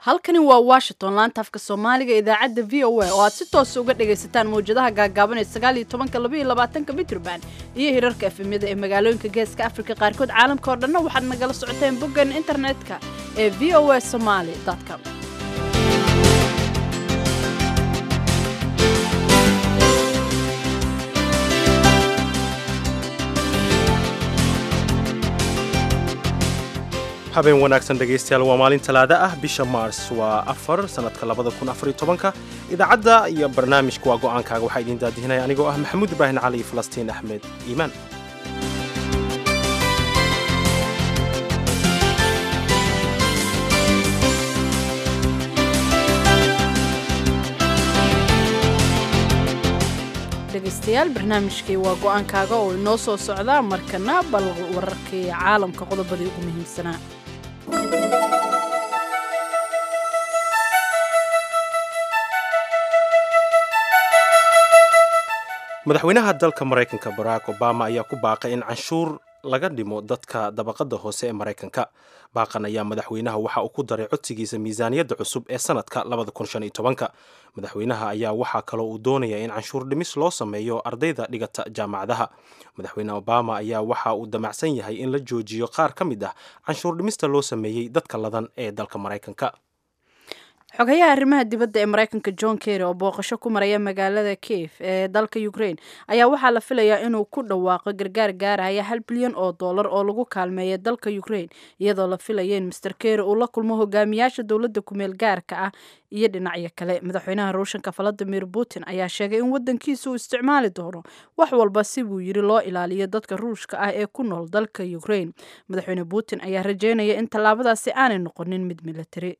halkani waa washington laanta afka soomaaliga idaacadda v o a oo aad si toosa uga dhagaysataan mawjadaha gaagaaban ee sagaal iyo tobanka laba iyo labaatanka mitrban iyo hirarka efemyada ee magaalooyinka geeska afrika qaarkood caalamka oo dhanna waxaad nagala socoteen boggan internetka ee v o a somaly com habeen wanaagsan dhegaystayaal waa maalin talaada ah bisha maars waa afar sanadka labada kun afar iyo tobanka idaacadda iyo barnaamijka waa go'aankaaga waxaa idiin daadihinaya anigoo ah maxamuud ibraahim cali iyo falastiin axmed iimaan dhegaystayaal barnaamijkii waa go'aankaaga oo inoo soo socdaa markana bal wararkii caalamka qodobadii ugu muhiimsanaa madaxweynaha dalka maraykanka barack obama ayaa ku baaqay in canshuur laga dhimo dadka dabaqada hoose ee maraykanka baaqan ayaa madaxweynaha waxa uu ku daray codsigiisa miisaaniyadda cusub ee sanadka madaxweynaha ayaa waxaa kaloo uu doonaya in canshuur dhimis loo sameeyo ardayda dhigata jaamacadaha madaxweyne obama ayaa waxa uu damacsan yahay in la joojiyo qaar ka mid ah canshuur dhimista loo sameeyey dadka ladan ee dalka maraykanka xogayaha arrimaha dibadda ee maraykanka john kerry oo booqasho ku maraya magaalada kiev ee dalka ukraine ayaa waxaa la filayaa inuu ku dhawaaqo gargaar gaaraya hal bilyan oo dollar oo lagu kaalmeeya dalka ukraine iyadoo la filaya in master kerry uu la kulmo hogaamiyaasha dowladda kumeel gaarka ah iyo dhinacyo kale madaxweynaha ruushanka valadimir putin ayaa sheegay in wadankiisa uu isticmaali doono wax walba si buu yiri loo ilaaliyo dadka ruushka ah ee ku nool dalka ukraine madaxweyne putin ayaa rajeynaya in tallaabadaasi aanay noqonin mid militari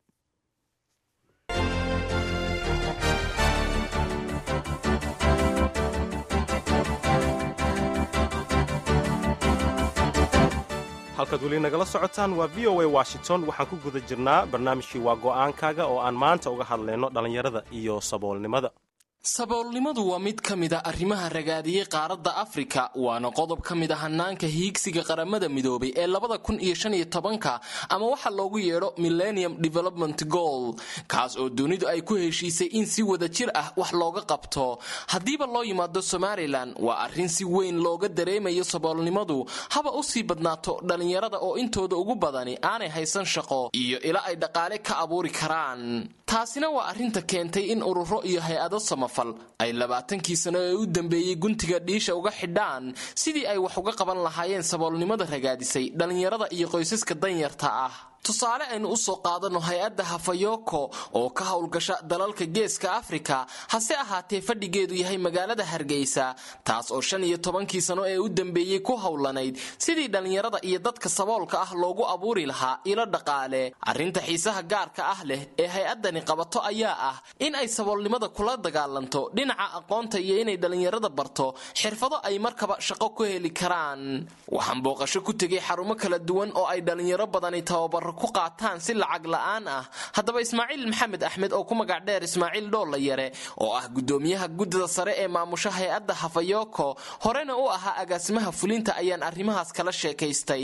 halkaad weli nagala socotaan waa v o a washington waxaan ku guda jirnaa barnaamijkii waa go'aankaaga oo aan maanta uga hadlayno dhallinyarada iyo saboolnimada saboolnimadu waa mid ka mid a arrimaha ragaadiyey qaaradda afrika waana qodob ka mid a hanaanka hiigsiga qaramada midoobay ee labada kun iyo shan iyo tobanka ama waxa loogu yeedho millennium development goal kaas oo dunidu ay ku heshiisay in si wada jir ah wax looga qabto haddiiba loo yimaado somalilan waa arrin si weyn looga dareemayo saboolnimadu haba usii badnaato dhallinyarada oo intooda ugu badani aanay haysan shaqo iyo ila ay dhaqaale ka abuuri karaan taasina waa arrinta keentay in ururo iyo hay-ado samafal ay labaatankii sano ee u dambeeyey guntiga dhiisha uga xidhaan sidii ay wax uga qaban lahaayeen saboolnimada ragaadisay dhallinyarada iyo qoysaska danyarta ah tusaale aynu u soo qaadano hay-adda hafayoko oo ka howlgasha dalalka geeska afrika hase ahaatee fadhigeedu yahay magaalada hargeysa taas oo shan iyo tobankii sano ee u dambeeyey ku howlanayd sidii dhallinyarada iyo dadka saboolka ah loogu abuuri lahaa ilo dhaqaale arrinta xiisaha gaarka ah leh ee hay-addani qabato ayaa ah in ay saboolnimada kula dagaalanto dhinaca aqoonta iyo inay dhallinyarada barto xirfado ay markaba shaqo ku heli karaan waxaan booqasho ku tegay xarumo kala duwan oo ay dhallinyaro badani tababaro ku qaataan si lacag la'aan ah haddaba ismaaciil maxamed axmed oo ku magac dheer ismaaciil dhoolla yare oo ah guddoomiyaha guddida sare ee maamusha hay-adda hafayoko horena u ahaa agaasimaha fulinta ayaan arrimahaas kala sheekaystay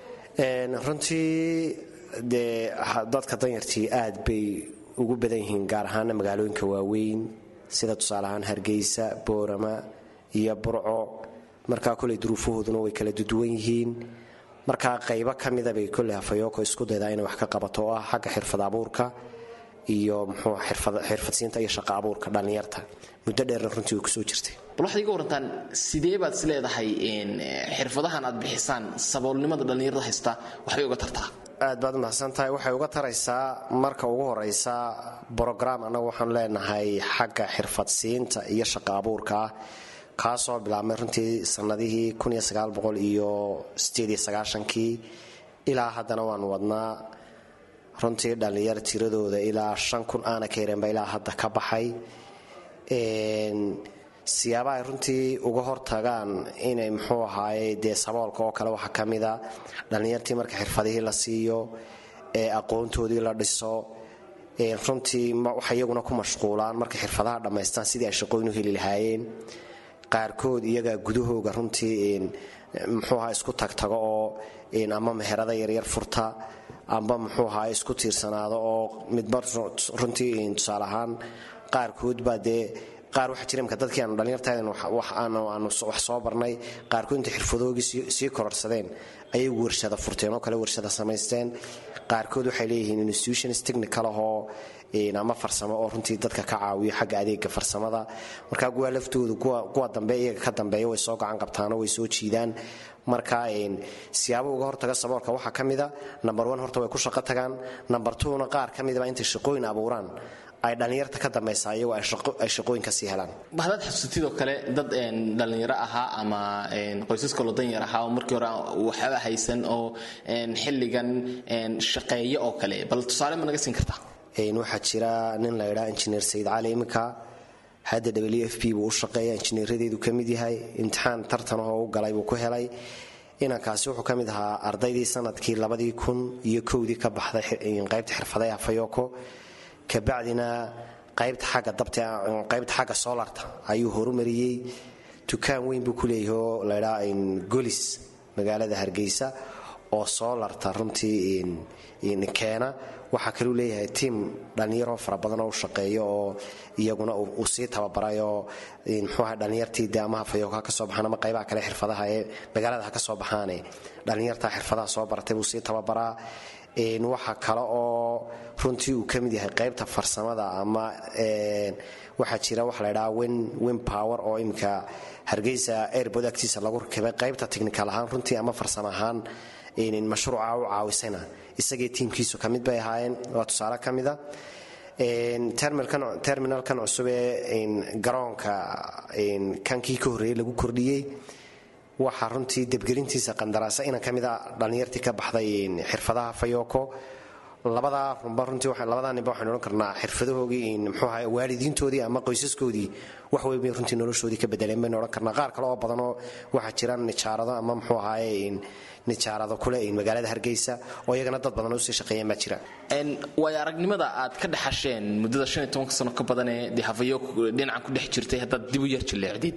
runtii dee dadka danyartii aad bay ugu badan yihiin gaar ahaana magaalooyinka waaweyn sida tusaale ahaan hargeysa boorama iyo burco markaa koley duruufahooduna way kala duduwan yihiin markaa qaybo ka mida bay kolley hafayoko isku daydaa inay wax ka qabato oo ah xagga xirfad abuurka iyo muxuu xirfadsiinta iyo shaqo abuurka dhallinyarta muddo dheerna runtii way kusoo jirtay bal waxaad iga warantaan sidee baad is leedahay xirfadahan aad bixisaan saboolnimada dhallinyarada haysta waxbay uga tartaa aad baad umahadsan tahay waxay uga taraysaa marka ugu horeysa brograam annagu waxaanu leenahay xagga xirfadsiinta iyo shaqo abuurka ah kaasoo bilaabmay runtii sanadihii iyo kii ilaa haddana waanu wadnaa runtii dhallinyar tiradooda ilaa shan kun aana ka yareenba ilaa hadda ka baxay siyaabaha ay runtii uga hortagaan inay muxuu ahaaye dee saboolka oo kale waxaa ka mida dhallinyartii marka xirfadihii la siiyo ee aqoontoodii la dhiso runtii waxay iyaguna ku mashquulaan markay xirfadaha dhammaystaan sidii ay shaqooyin u heli lahaayeen qaarkood iyagaa gudahooga runtii muxuu ahaa isku tagtago oo ama meherada yaryar furta amba muxuu ahaa isku tiirsanaado oo midba runtii tusaale ahaan qaarkood baa dee qaar waxaa jira imka dadkii aanu dhallinyartahayn aanu wax soo barnay qaarkood intay xirfadoogii sii kororsadeen ayay warshada furteen oo kale warshada samaysteen qaarkood waxay leeyihiin institutions technical ahoo ama farsamo oo runtii dadka ka caawiyo xagga adeega farsamada marka kuwa laftoodu kuwa dambe iyaga ka dambeeya way soo gacan qabtaanoo way soo jiidaan marka siyaabo uga hortaga saboolka waxaa ka mida number one horta way ku shaqo tagaan number twona qaar ka midaba intay shaqooyin abuuraan ay dhallinyarta ka dambaysa iyagoo ay shaqooyin kasii helaan bahdaad xusutidoo kale dad dhallinyaro ahaa ama qoysaska loo danyar ahaa oo markii hore waxba haysan oo xilligan shaqeeya oo kale bal tusaale ma naga siin kartaa waxaa jira nin la ydhaa injineer sayid cali iminka hadda w f b buu u shaqeeya injineeradeedu ka mid yahay imtixaan tartanahoo u galay buu ku helay inankaasi wuxuu ka mid ahaa ardaydii sanadkii labadii kun iyo kowdii ka baxday qaybta xirfadaha afayoko kabacdina qaybta xagga dabtaqaybta xagga solarta ayuu horumariyey dukaan weyn buu ku leeyahay oo laydhaa golis magaalada hargeysa oo solarta runtii keena waxaa kaluu leeyahay tiim dhallinyaroo fara badan oo u shaqeeyo oo iyaguna uu sii tababaray oo mxuuaha dhallinyartii de ama hafayoka ka soo baxaan ama qaybaha kale xirfadaha ee magaalada ha ka soo baxaane dhallinyarta xirfadaha soo baratay buu sii tababaraa waxa kale oo runtii uu ka mid yahay qaybta farsamada ama waxaa jira waxa la ydhaha wen power oo iminka hargeysa airbod agtiisa lagu rakibay qaybta technical ahaan runtii ama farsamo ahaan mashruuca u caawisayna isagii tiimkiisu ka mid bay ahaayeen waa tusaale ka mida terminalkan cusub ee garoonka kankii ka horreeyey lagu kordhiyey waxaa runtii debgelintiisa qandaraasa inan ka mida dhallinyartii ka baxday xirfadaha fayoko labadaa runba runtii labadaa ninba waxaynu odhan karnaa xirfadahoogii muxuu ahaa waalidiintoodii ama qoysaskoodii wax weyn bay runtii noloshoodii ka bedeleen baynu odhan karnaa qaar kale oo badanoo waxaa jira nijaarado ama muxuu ahaaye nijaarado kule magaalada hargeysa oo iyagana dad badan usii shaqeeyeen baa jira waayo aragnimada aad ka dhexasheen muddada shan iyo tobanka sano ka badanee dee hafayo dhinacan ku dhex jirtay haddaad dib u yar jilleecdid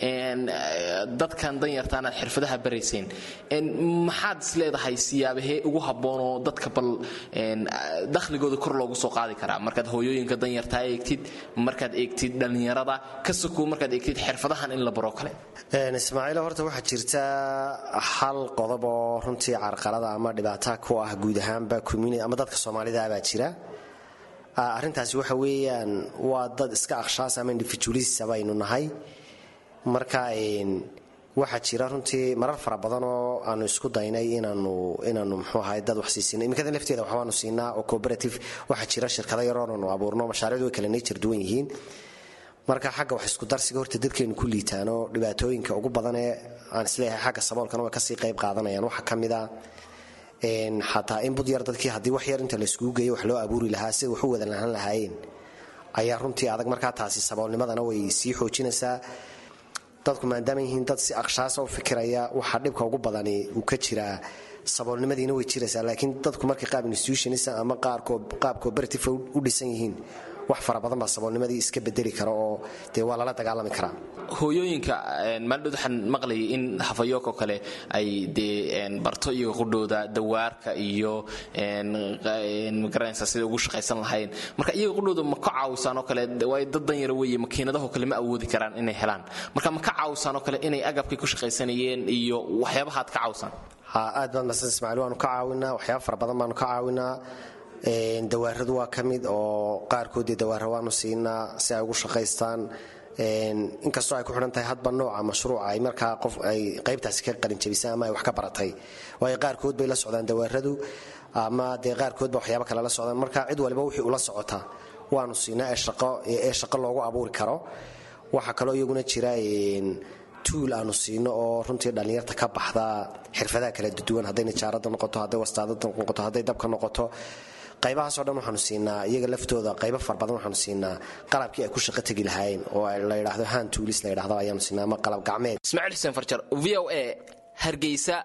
dadkan danyartaan aad xirfadaha barayseen maxaad is leedahay siyaabahee ugu habboonoo dadka bal dakhligooda kor loogu soo qaadi karaa markaad hooyooyinka danyartaa eegtid markaad eegtid dhallinyarada ka sokow markaad eegtid xirfadahan in la baro kale ismaaciil horta waxaa jirta hal qodob oo runtii carqalada ama dhibaata ku ah guud ahaanba community ama dadka soomaalida baa jira arrintaasi waxa weeyaan waa dad iska akhshaas ama individualist baynu nahay marka waxaa jira runtii marar fara badan oo aanu isku daynay inaanu inaanu muxuu ahay dad wax siisina imikada lafteeda waxbaanu siinaa oo cooperative waxaa jira shirkado yaroonanu abuurno mashaariicdu way kala nature duwan yihiin marka xagga wax isku darsiga horta dadkeenu ku liitaano dhibaatooyinka ugu badan ee aan isleeyahay xagga saboolkana way kasii qayb qaadanayaan waxaa ka mid a xataa in bud yar dadkii haddii wax yar inta layskugu geeyo wax loo abuuri lahaa sida wax u wada lahaan lahaayeen ayaa runtii adag markaa taasi saboolnimadana way sii xoojinaysaa dadku maadaama yihiin dad si akshaasa u fikiraya waxaa dhibka ugu badani uu ka jiraa saboolnimadiina way jiraysaa laakiin dadku markay qaab institutionis ama qaab cooperative u dhisan yihiin wax fara badan baa saboolnimadii iska bedeli kara oo dee waa lala dagaalami karaa hooyooyinka maaldhood waxaan maqlayay in hafayook oo kale ay dee barto iyaga qudhooda dawaarka iyo magaranaysa sida ugu shaqaysan lahayn marka iyaga qudhooda ma ka caawisaan oo kale waayo dad danyara weeye makiinadahoo kale ma awoodi karaan inay helaan marka ma ka caawisaan oo kale inay agabkay ku shaqaysanayeen iyo waxyaabahaad ka caawisaan ha aad baad masan ismaaciil waanu ka caawinaa waxyaaba fara badan baanu ka caawinaa dawaaradu waa ka mid oo qaarkoodii dawaara waanu siinaa si ay ugu shaqaystaan inkastoo ay ku xidhan tahay hadba nooca mashruuca ay markaa qof ay qaybtaasi ka qalinjabisay ama ay wax ka baratay waayo qaarkood bay la socdaan dawaaradu ama dee qaarkoodba waxyaaba kale la socdaan marka cid waliba wixii ula socota waanu siinaa ee shaqo loogu abuuri karo waxaa kaloo iyaguna jira tuul aanu siino oo runtii dhallinyarta ka baxda xirfadaha kala duwan hadday nijaarada noqoto hadday wastaadada noqoto hadday dabka noqoto qaybahaasoo dhan waxaanu siinaa iyaga laftooda qaybo far badan waxaanu siinaa qalabkii ay ku shaqo tegi lahaayeen oo la yidhaahdo han tuulis la yidhahdo ayaanu siinaa ama qalab gacmeed ismaaciil xuseen farjar v o a hargeysa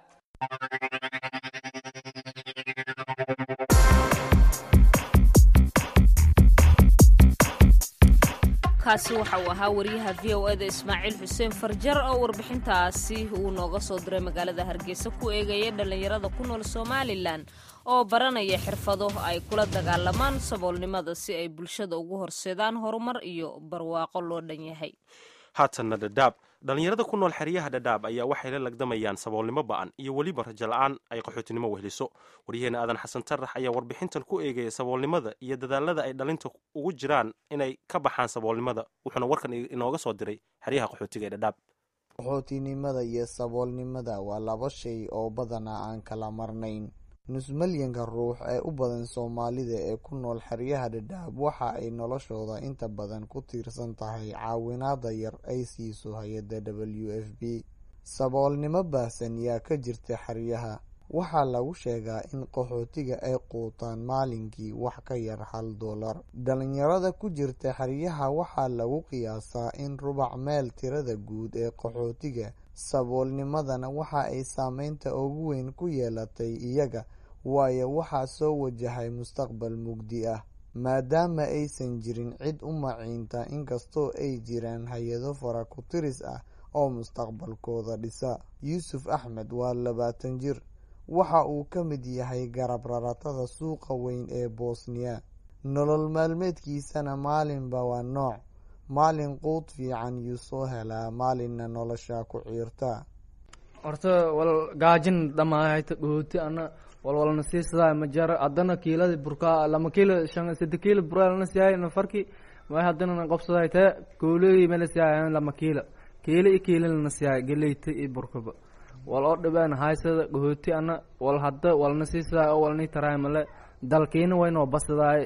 kaasi waxa uu ahaa wariyaha v o eda ismaaciil xuseen farjar oo warbixintaasi uu nooga soo diray magaalada hargeysa ku eegaya dhallinyarada ku nool somalilan oo baranaya xirfado ay kula dagaalamaan saboolnimada si ay bulshada ugu horseedaan horumar iyo barwaaqo loo dhan yahay haatanna dhadhaab dhallinyarada ku nool xeryaha dhadhaab ayaa waxay la lagdamayaan saboolnimo ba'an iyo weliba rajo la'aan ay qaxootinimo wehliso waryaheena aadan xasan tarax ayaa warbixintan ku eegaya saboolnimada iyo dadaalada ay dhalinta ugu jiraan inay ka baxaan saboolnimada wuxuuna warkan inooga soo diray xeryaha qaxootiga ee dhadhaab qaxootinimada iyo saboolnimada waa laba shay oo badanaa aan kala marnayn nusmalyanka ruux ee u badan soomaalida ee ku nool xeryaha dhadhaab waxa ay noloshooda inta badan ku tiirsan tahay caawinaada yar ay siiso hay-adda w f b saboolnimo baahsan yaa ka jirta xeryaha waxaa lagu sheegaa in qaxootiga ay quutaan maalinkii wax ka yar hal dollar dhalinyarada ku jirta xeryaha waxaa lagu qiyaasaa in rubac meel tirada guud ee qaxootiga saboolnimadana waxa ay saameynta ugu weyn ku yeelatay iyaga waayo waxaa soo wajahay mustaqbal mugdi ah maadaama aysan jirin cid u maciinta inkastoo ay jiraan hay-ado fara ku tiris ah oo mustaqbalkooda dhisa yuusuf axmed waa labaatan jir waxa uu ka mid yahay garab raratada suuqa weyn ee bosniya nolol maalmeedkiisana maalinba waa nooc maalin quud fiican yuu soo helaa maalinna nolosha ku ciirta horta wal gaajin dhamaahayta dhooti ana walwalna siisadaa ma jara haddana kiiladi burkaa lama kiilo shan sade kiilo buraa lana siyaay nafarki may haddana qobsaday tee kooley mala siyaay lama kiilo kiilo i kiilo lana siyaay geleyta iyo burkaba wal oo dhibeen haysada dhahooti ana wal hadda walna siisadaa oo walni taraay male dalkiina way noo basadaay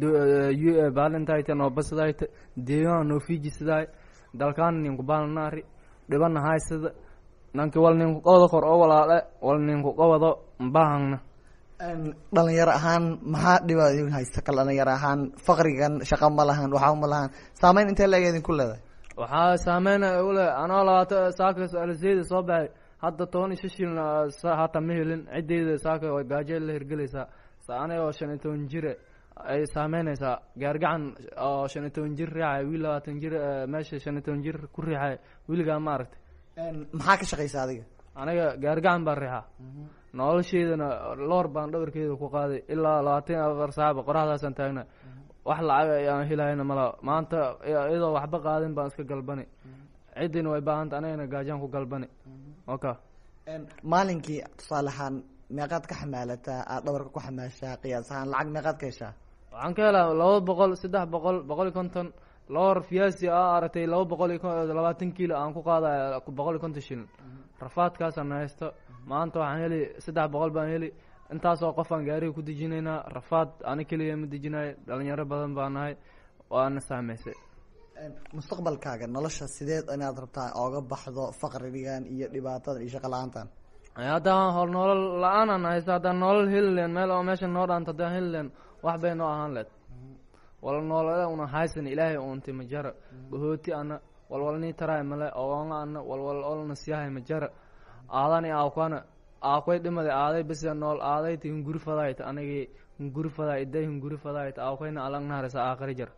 baalintayta noo basadaayta deegaan noo fiijisadaay dalkaana ninku baalnaari dhibana haysada nanki wal ninku qawada kor oo walaale wal ninku qawado mbahangna dhalinyaro ahaan maxaa dhiba idin haysta kal dhalinyaro ahaan faqrigan shaqa ma lahan waxa ma lahan saameyn intee laeg idinku leedahay waxaa saameyn ule anoo labaata saaka aliseyda soo baxay hadda toban iyo shishil hata ma helin ciddeyda saaka way gaajo la hirgelaysaa aniga oo shan iyo toban jire ay saameynaysaa gaargacan oo shan iyo toban jir riixay wiil labaatan jir meesha shan iyo toban jir ku riixay wiilgaa ma aragtay maxaa ka shaqaysa adiga aniga gaargacan baan riixaa nolosheydana loor baan dhabarkeeda ku qaaday ilaa labaatan iyo afar saacba qoraxdaasaan taagna wax lacag ayaan helayna mala maanta iyadoo waxba qaadin baan iska galbani ciddina way baahanta anigana gaajaan ku galbani oka maalinkii tusaale ahaan meeqaad ka xamaalataa aad dhabarka ku xamaashaa qiyaas ahaan lacag meeqaad ka heshaa waxaan ka helaa laba boqol saddex boqol boqol iyo konton loor fiyaasi a aragtay laba boqol iyo labaatan kiilo aan ku qaadaya boqol iyo konton shilin rafaadkaasaan haysto maanta waxaan heli saddex boqol baan heli intaasoo qof aan gaariga ku dejinaynaa rafaad ani keliya ma dejinayo dhalinyaro badan baa nahay waana saameysay mustaqbalkaaga nolosha sideed inaad rabtaa ooga baxdo faqrigan iyo dhibaatadan iyo shaqa la-aantan haddaan hol nolol la-aanan haysto haddaan nolol heli leen meel oo meesha noo dhaanto haddaan heli leen wax bay noo ahaan leed wal noolada una haysan ilaahay uunti majara dhahooti ana walwalnii taraay male oonga ana walwal olna siyahay majara aadani aakwana aakway dhimada aaday besa nool aadayta hunguri fadaayta anigi hunguri fadaa iday hunguri fadaayta aakwayna alagnaharisa aakhari jar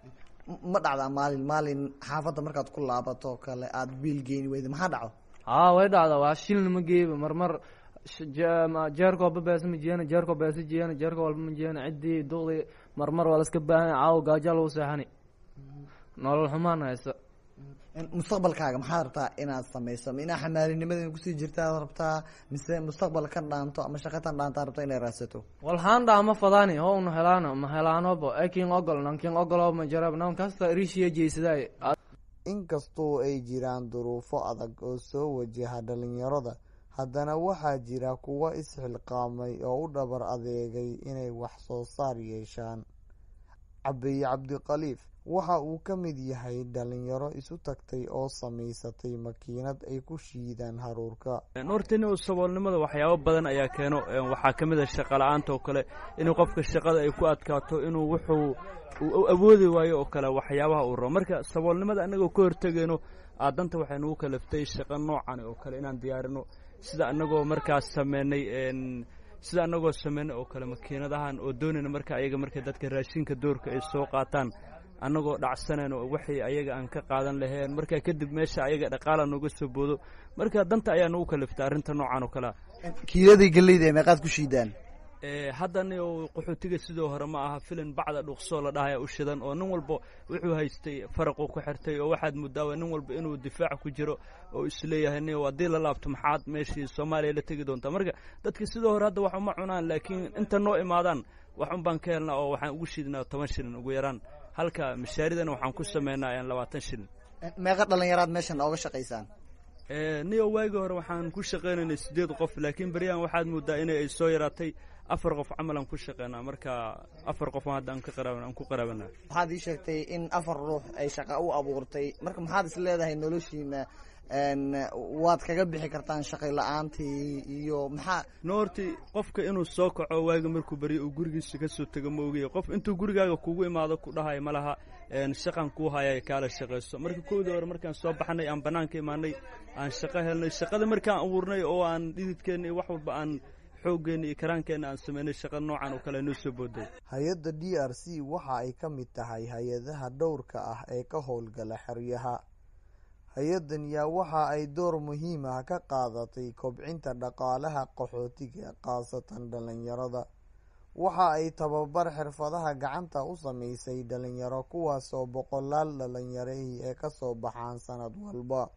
ma dhacdaa maalin maalin xaafadda markaad ku laabato kale aada biil geeni weyda maxaa dhaco haa way dhacda waa shilna ma geeyba marmar jeerka walba beesa ma jeena jeerka beesa jeena jeerka walba ma jeena ciddii duqdii marmar waa laska baahan caawo gaaja lagu seexani nolol xumaan haysta mustaqbalkaaga maxaad rabtaa inaad sameyso ma inaa xamaalinimada kusii jirtaad rabtaa mise mustaqbal kan dhaanto ama shaqatan dhaantaa rabta inay raadsato walhaan dhaa ma fadaani ho una helaano ma helaanobo ekin ogol nankin ogolo ma jarab nan kasta rishiya jeysaday inkastoo ay jiraan duruufo adag oo soo wajaha dhalinyarada haddana waxaa jira kuwa isxilqaamay oo u dhabar adeegay inay wax soo saar yeeshaan cabeeye cabdikhaliif waxa uu ka mid yahay dhalinyaro isu tagtay oo samaysatay makiinad ay ku shiidaan haruurka hortani saboolnimada waxyaabo badan ayaa keeno waxaa ka mid a shaqa la-aanta oo kale inuu qofka shaqada ay ku adkaato inuu wuxuu awoodi waayo oo kale waxyaabaha uu rabo marka saboolnimada anagoo ka hortegayno aadanta waxay nagu kalaftay shaqo noocan oo kale inaan diyaarino sida anagoo markaas sameynay sida anagoo sameynay oo kale makiinadahan oo doonayna marka ayaga marka dadka raashinka doorka ay soo qaataan annagoo dhacsanan oo waxay ayaga aan ka qaadan laheen markaa kadib meesha ayaga dhaqaala nooga soo boodo marka danta ayaa nagu kaliftay arrinta noocan oo kalea kiiladii galleyda ee meeqaad ku shiidaan haddana qaxootiga sidoo hore ma aha filin bacda dhuqsoo la dhahaya u shidan oo nin walba wuxuu haystay faraquu ku xirtay oo waxaad mudaawa nin walba inuu difaac ku jiro oo isleeyahay ni haddii la laabto maxaad meeshii soomaaliya la tegi doontaa marka dadka sidoo hore hadda wax uma cunaan laakiin inta noo imaadaan wax un baan ka helnaa oo waxaan ugu shiidnaa toban shilin ugu yaraan halka mashaaridana waxaan ku samaynaa labaatan shilin meeqa dhallinyaraad meeshan ooga shaqaysaan niyo waagii hore waxaan ku shaqaynaynay siddeed qof laakiin beryahan waxaad moodaa inay ay soo yaraatay afar qof camal aan ku shaqeynaa marka afar qof hadda aan ka qaraab aan ku qaraabana waxaad ii sheegtay in afar ruux ay shaqa u abuurtay marka maxaad is leedahay noloshiina waad kaga bixi kartaan shaqay la-aantii iyo maxaa no horti qofka inuu soo kaco waaga markuu baryo uu gurigiisa kasoo tego ma ogaya qof intuu gurigaaga kugu imaado ku dhahayo ma laha shaqan kuu haya kaala shaqayso marka kowdii hore markaan soo baxnay aan banaanka imaanay aan shaqo helnay shaqada markaan abuurnay oo aan dhididkeenna iyo wax walba aan xooggeena iyo karaankeenna aan sameynay shaqa noocan oo kale noo soo booday hay-adda d r c waxa ay ka mid tahay hay-adaha dhowrka ah ee ka howlgala xeryaha hay-addan yaa waxa ay door muhiim ah ka qaadatay kobcinta dhaqaalaha qaxootiga khaasatan dhalinyarada waxa ay tababar xirfadaha gacanta u sameysay dhalinyaro kuwaasoo boqolaal dhalinyarahii ee kasoo baxaan sanad walba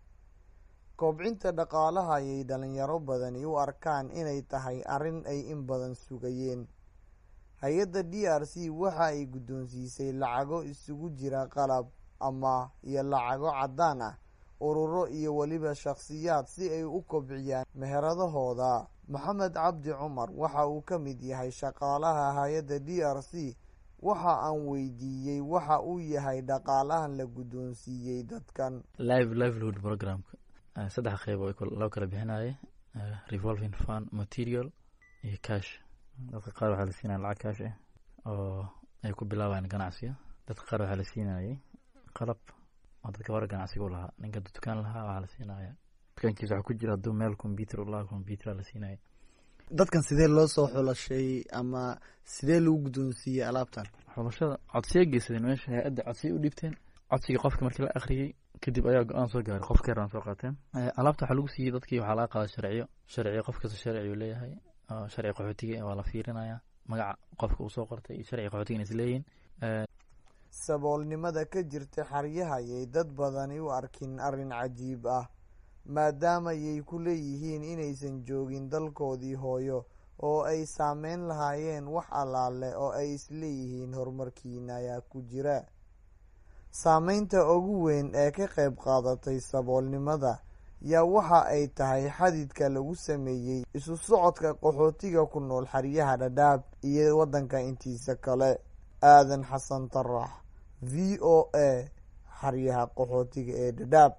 kobcinta dhaqaalaha ayay dhalinyaro badani u arkaan inay tahay arrin ay in badan sugayeen hay-adda d r c waxa ay guddoonsiisay lacago isugu jira qalab ama iyo lacago caddaan ah ururo iyo weliba shakhsiyaad si ay u kobciyaan meheradahooda maxamed cabdi cumar waxa uu ka mid yahay shaqaalaha hay-adda d r c waxa aan weydiiyey waxa uu yahay dhaqaalahan la guddoonsiiyey dadkan live livelihood programka saddex qeyb oo loo kala bixinaye revolving fund material iyo cash dadka qaar waxaa la siinaya lacag cash ah oo ay ku bilaabayaan ganacsiga dadka qaar waxaa la siinayay qalab oo dadka hore ganacsiga u lahaa ninka dukaan lahaa waxaa la siinaya dukaankiisa waxaa ku jira hadduu meel computer u lahaa computer la siinaya dadkan sidee loo soo xulashay ama sidee lagu guddoonsiiyey alaabtan xulashada codsiya geysadeen meesha hay-adda codsiya u dhiibteen codsigii qofka markii la akhriyey kadib ayaa go-aan soo gaaray qof keeraan soo qaateen alaabta waxaa lagu siiyey dadkii waxaa laga qaada sharciyo sharciyo qof kasta sharci uu leeyahay sharci qaxootiga waa la fiirinaya magaca qofka uu soo qortay iyo sharci qaxootiga is leeyihin saboolnimada ka jirta xeryaha ayay dad badani u arkin arrin cajiib ah maadaama yay ku leeyihiin inaysan joogin dalkoodii hooyo oo ay saameyn lahaayeen wax allaale oo ay isleeyihiin horumarkiina ayaa ku jira saameynta ugu weyn ee ka qayb qaadatay saboolnimada yaa waxa ay tahay xadidka lagu sameeyey isu socodka qaxootiga ku nool xeryaha dhadhaab iyo waddanka intiisa kale aadan xasan tarax v o a xeryaha qaxootiga ee dhadhaab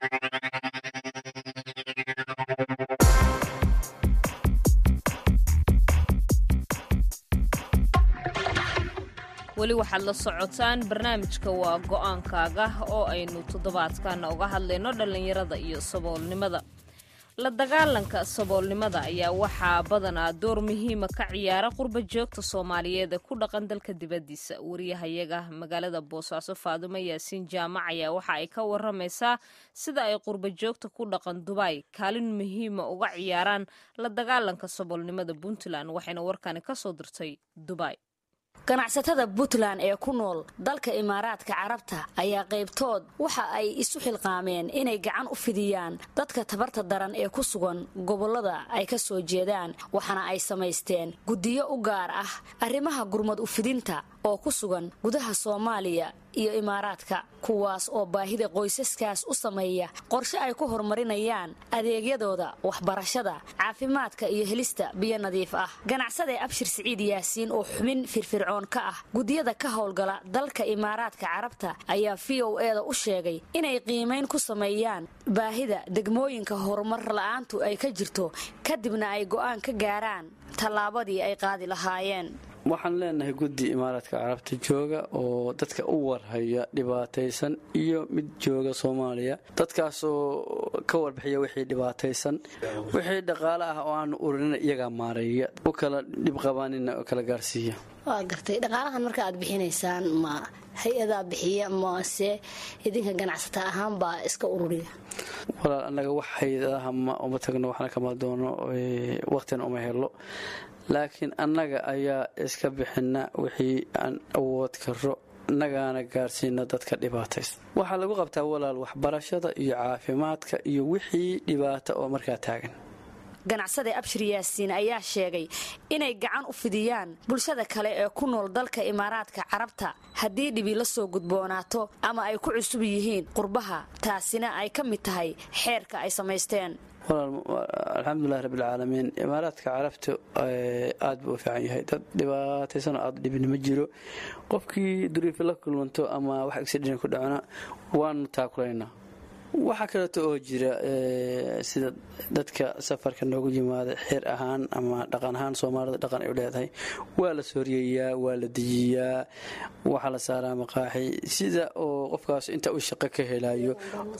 weli waxaad la socotaan barnaamijka waa go-aankaaga oo aynu toddobaadkan uga hadlayno dhallinyarada iyo saboolnimada la dagaalanka saboolnimada ayaa waxaa badanaa door muhiima ka ciyaara qurba joogta soomaaliyeed ee ku dhaqan dalka dibaddiisa wariyahayaga magaalada boosaaso faadumo yaasiin jaamac ayaa waxa ay ka waramaysaa sida ay qurba joogta ku dhaqan dubai kaalin muhiima uga ciyaaraan la dagaalanka saboolnimada puntland waxayna warkani kasoo dirtay dubai ganacsatada puntland ee ku nool dalka imaaraadka carabta ayaa qaybtood waxa ay isu xilqaameen inay gacan u fidiyaan dadka tabarta daran ee ku sugan gobollada ay ka soo jeedaan waxaana ay samaysteen guddiyo u gaar ah arrimaha gurmad u fidinta oo ku sugan gudaha soomaaliya iyo imaaraadka kuwaas oo baahida qoysaskaas u sameeya qorshe ay ku horumarinayaan adeegyadooda waxbarashada caafimaadka iyo helista biyo nadiif ah ganacsade abshir siciid yaasiin oo xubin firfircoon ka ah guddiyada ka howlgala dalka imaaraadka carabta ayaa v o eda u sheegay inay qiimayn ku sameeyaan baahida degmooyinka horumar la-aantu ay ka jirto kadibna ay go'aan ka gaaraan tallaabadii ay qaadi lahaayeen waxaan leenahay guddi imaaraadka carabta jooga oo dadka u warhaya dhibaataysan iyo mid jooga soomaaliya dadkaasoo ka warbixiya wixii dhibaataysan wixii dhaqaale ah oo aanu urinina iyagaa maareeya u kala dhibqabaanina oo kala gaarsiiya waa gartay dhaqaalahan marka aad bixinaysaan ma hay-adaa bixiya mase idinka ganacsata ahaan baa iska ururiya walaal annaga wax hay-adaha ma uma tagno waxna kama doono waqtina uma helo laakiin annaga ayaa iska bixina wixii aan awood karo innagaana gaarsiina dadka dhibaataysa waxaa lagu qabtaa walaal waxbarashada iyo caafimaadka iyo wixii dhibaato oo markaa taagan ganacsade abshir yaasiin ayaa sheegay inay gacan u fidiyaan bulshada kale ee ku nool dalka imaaraadka carabta haddii dhibi la soo gudboonaato ama ay ku cusub yihiin qurbaha taasina ay ka mid tahay xeerka ay samaysteen alxamdulilahi rabbilcaalamiin imaaraadka carabta aad buu u fiican yahay dad dhibaataysan oo aad dhibin ma jiro qofkii duriifi la kulmanto ama wax accident ku dhacona waanu taakulaynaa waxaa kaleeto oo jira sida dadka safarka noogu yimaada xeer ahaan ama dhaqan ahaan soomaalida dhaqan ay u leedahay waa la sooriyeyaa waa la dejiyaa waxaa la saaraa maqaaxi sida oo qofkaas inta uu shaqo ka helayo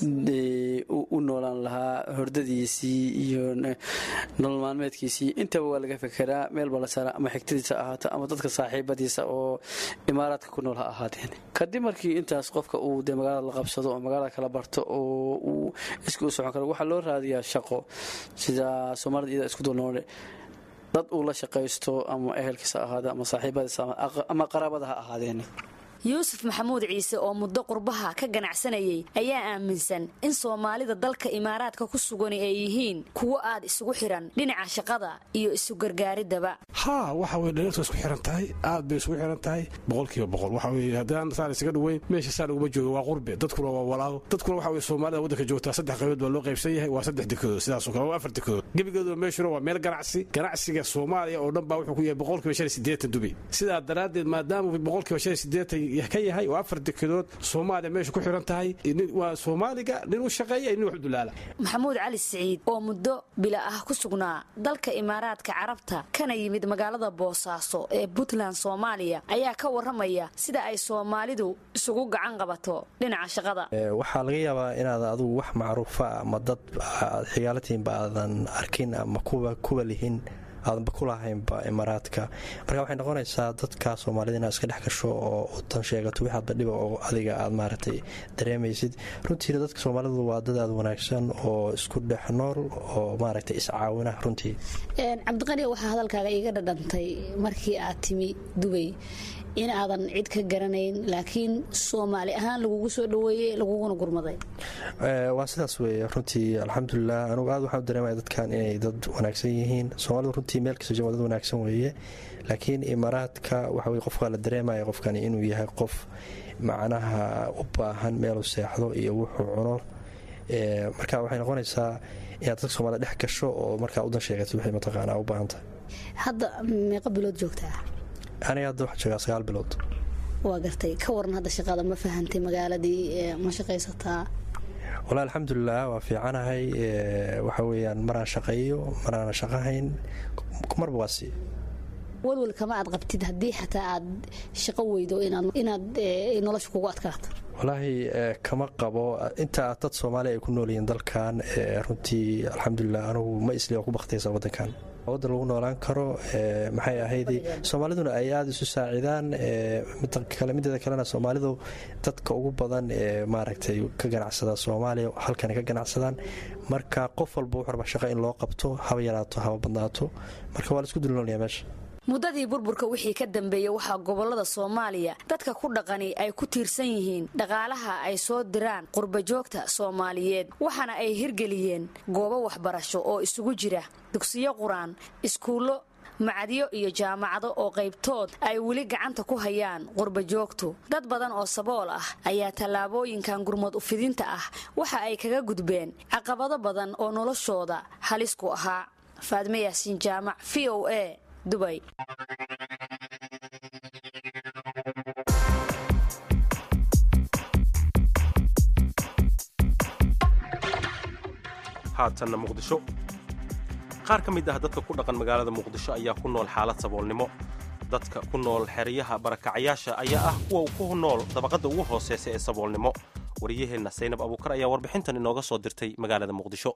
u noolaan lahaa hordadiisii iyo nolol maalmeedkiisii intaba waa laga fekeraa meel baa la saaraa ama xigtadiisa ahaato ama dadka saaxiibadiisa oo imaaraadka ku nool ha ahaadeen kadib markii intaas qofka uu dee magaalada la qabsado oo magaalada kala barto oo uu iska u socon karo waxaa loo raadiyaa shaqo sida soomaalida iyada isku dulnoole dad uu la shaqaysto ama ehelkiisa ahaada ama saaxiibadiisa ama qaraabada ha ahaadeen yuusuf maxamuud ciise oo muddo qurbaha ka ganacsanayay ayaa aaminsan in soomaalida dalka imaaraadka ku sugani ay yihiin kuwo aad isugu xiran dhinaca shaqada iyo isu gargaaridaba haa waxa weye dhalirtu isku xiran tahay aad bay isugu xiran tahay boqolkiiba boqol waxa weye haddaan saan isaga dhoweyn meesha saan uguma jooga waa qurbe dadkuna waa walaago dadkuna waxa weye soomaalida waddanka joogtaa saddex qaybood baa loo qaybsan yahay waa saddex dekedood sidaasoo kale waa afar dekedood gebigeedu meeshuna waa meel ganacsi ganacsiga soomaaliya oo dhan baa wuxuu ku yahay boqolkiiba shan iyo siddeetan dubi sidaa daraaddeed maadaama boqolkiiba shan iyo siddeetan ka yahay oo afar dekedood soomaaliya meesha ku xiran tahay waa soomaaliga nin u shaqeeya nin wax u dulaala maxamuud cali siciid oo muddo bila ah ku sugnaa dalka imaaraadka carabta kana yimid magaalada boosaaso ee puntland soomaaliya ayaa ka waramaya sida ay soomaalidu isugu gacan qabato dhinaca shaqada waxaa laga yaabaa inaad adugu wax macruufa ama dad xigaalatiinba aadan arkin ama kuwa lihin aadanba ku lahaynba imaaraadka marka waxay noqonaysaa dadka soomaalida inaad iska dhex gasho oo udan sheegato wixaadba dhiba oo adiga aad maaragtay dareemaysid runtiina dadka soomaalidu waa dad aad wanaagsan oo isku dhex nool oo maaragtay iscaawina runtii cabdiqani waxaa hadalkaaga iiga dhadhantay markii aad timi dubay in aadan cid ka garanayn laakiin soomaali ahaan lagugu soo dhaweeyey laguguna gurmaday waa sidaas weeye runtii alxamdulilah anugu aad waxaan dareemaya dadkan inay dad wanaagsan yihiin soomaalidu runtii meel kasta jooga dad wanaagsan weeye laakiin imaaraadka waxa weye qofkaa la dareemaya qofkani inuu yahay qof macnaha u baahan meelu seexdo iyo wuxuu cuno marka waxay noqonaysaa inaad dadka soomaalida dhex gasho oo markaa udan sheegato wixii mataqaanaa u baahantahay hadda meeqa bilood joogtaa aniga hadda waxaa joogaa sagaal bilood waa gartay ka waran hadda shaqada ma fahantay magaaladii ma shaqaysataa walahi alxamdulilah waa fiicanahay waxa weyaan maraan shaqeeyo maraana shaqahayn marba waa si walwal kama aad qabtid haddii xataa aad shaqo weydo inaad nolosha kugu adkaato walaahi kama qabo inta dad soomaaliya ay ku noolyihiin dalkan runtii alxamdulilah anugu ma isli oo ku bakhtaysa waddankan waddan lagu noolaan karo maxay ahayd soomaaliduna ay aada isu saacidaan mideeda kalena soomaalidu dadka ugu badan ee maaragtay ka ganacsada soomaaliya halkana ka ganacsadaan marka qof walba wuxu raba shaqo in loo qabto haba yaraato haba badnaato marka waa la isku dulnoolaya meesha muddadii burburka wixii ka dambeeyey waxaa gobollada soomaaliya dadka ku dhaqani ay ku tiirsan yihiin dhaqaalaha ay soo diraan qurbajoogta soomaaliyeed waxaana ay hirgeliyeen goobo waxbarasho oo isugu jira dugsiyo qur-aan iskuullo macadyo iyo jaamacado oo qaybtood ay weli gacanta ku hayaan qurbajoogtu dad badan oo sabool ah ayaa tallaabooyinkan gurmad ufidinta ah waxa ay kaga gudbeen caqabado badan oo noloshooda halis ku ahaa faadme yaasiin jaamac v o a dubay haatanna muqdisho qaar ka mid ah dadka ku dhaqan magaalada muqdisho ayaa ku nool xaalad saboolnimo dadka ku nool xeryaha barakacayaasha ayaa ah kuwa ku nool dabaqadda ugu hooseysa ee saboolnimo waryaheenna saynab abuukar ayaa warbixintan inooga soo dirtay magaalada muqdisho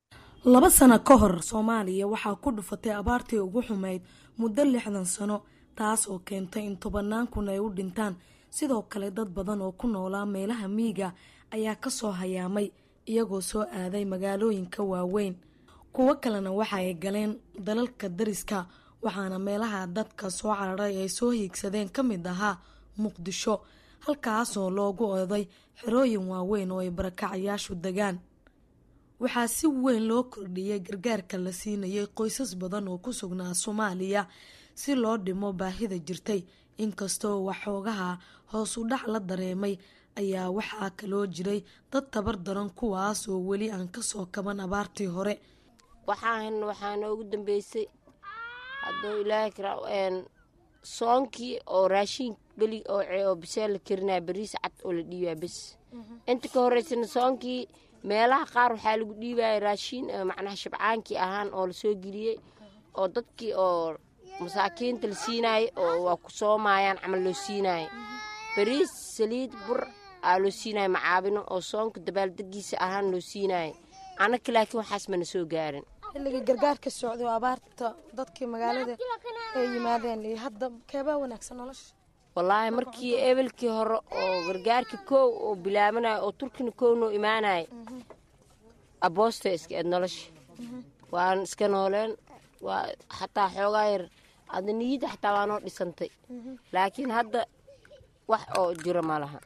laba sano ka hor soomaaliya waxaa ku dhufatay abaartii ugu xumayd muddo lixdan sano taas oo keentay in tobannaan kun ay u dhintaan sidoo kale dad badan oo ku noolaa meelaha miyiga ayaa kasoo hayaamay iyagoo soo aaday magaalooyinka waaweyn kuwo kalena waxa ay galeen dalalka dariska waxaana meelaha dadka soo cararay ay soo hiigsadeen ka mid ahaa muqdisho halkaasoo loogu oday xerooyin waaweyn oo ay barakacayaashu degaan waxaa si weyn loo kordhiyey gargaarka la siinayay qoysas badan oo ku sugnaa soomaaliya si loo dhimo baahida jirtay inkastoo waxoogaha hoos u dhac la dareemay ayaa waxaa kaloo jiray dad tabar daran kuwaas oo weli aan kasoo kaban abaartii hore waxaan waxaa noogu dambeysay hadduu ilaahay kara soonkii oo raashin beli oo oo bisee la karinaya bariis cad oo la dhiibaya bes inta ka horeysana soonkii meelaha qaar waxaa lagu dhiibaya raashin macnaha shabcaankii ahaan oo lasoo geliyey oo dadkii oo masaakiinta la siinayo oo waa ku soomayaan camal loo siinayo bariis saliid bur aa loo siinayo macaabino oo soonka dabaaldegiisa ahaan loo siinayo anaka laakiin waxaas mana soo gaarin xilligii gargaarka socday oo abaarta dadkii magaalada ay yimaadeen iyo hadda keebaa wanaagsan nolosha wallaahi markii ebelkii hore oo gargaarka koow oo bilaabanayo oo turkina koow noo imaanayo aboosta iska eed nolosha waan iska nooleen waa xataa xoogaa yar adda niyadda xataa waa noo dhisantay laakiin hadda wax oo jiro ma laha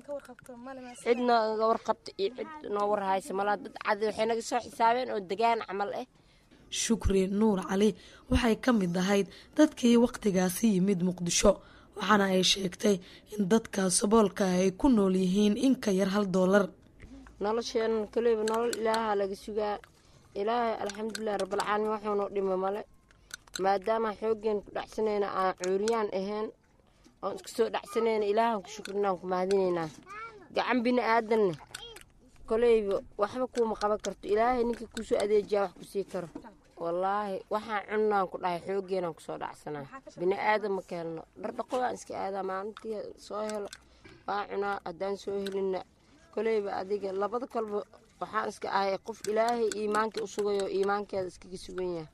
cid nooga warqabta iyo cid noo warhaysa malaha dad cadi waxay naga soo xisaabeen oo degaan camal ah shukri nuur cali waxay ka mid ahayd dadkii wakhtigaasi yimid muqdisho waxaana ay sheegtay in dadka saboolka ay ku nool yihiin in ka yar hal doolar nolosheenan kaleyba nolol ilaaha laga sugaa ilaahay alxamdulilahi rabbilcaalamiin waxuunoo dhima male maadaama xoogeen ku dhacsanayna aan cuuriyaan ahayn oon iska soo dhacsanayna ilaahan ku shukrinaan ku mahadinaynaa gacan bini aadanna koleyba waxba kuuma qaban karto ilaahay ninka kusoo adeejiyaa wax ku sii karo wallaahi waxaan cunnaan ku dhahay xoogeenaan kusoo dhacsanaa bini aadan ma ka helno dhardhaqo waan iska aadaa maalintii soo helo waa cunaa haddaan soo helinna koleyba adiga labada kolba waxaan iska ahay qof ilaahay iimaanka u sugayo iimaankeeda iskaga sugan yahay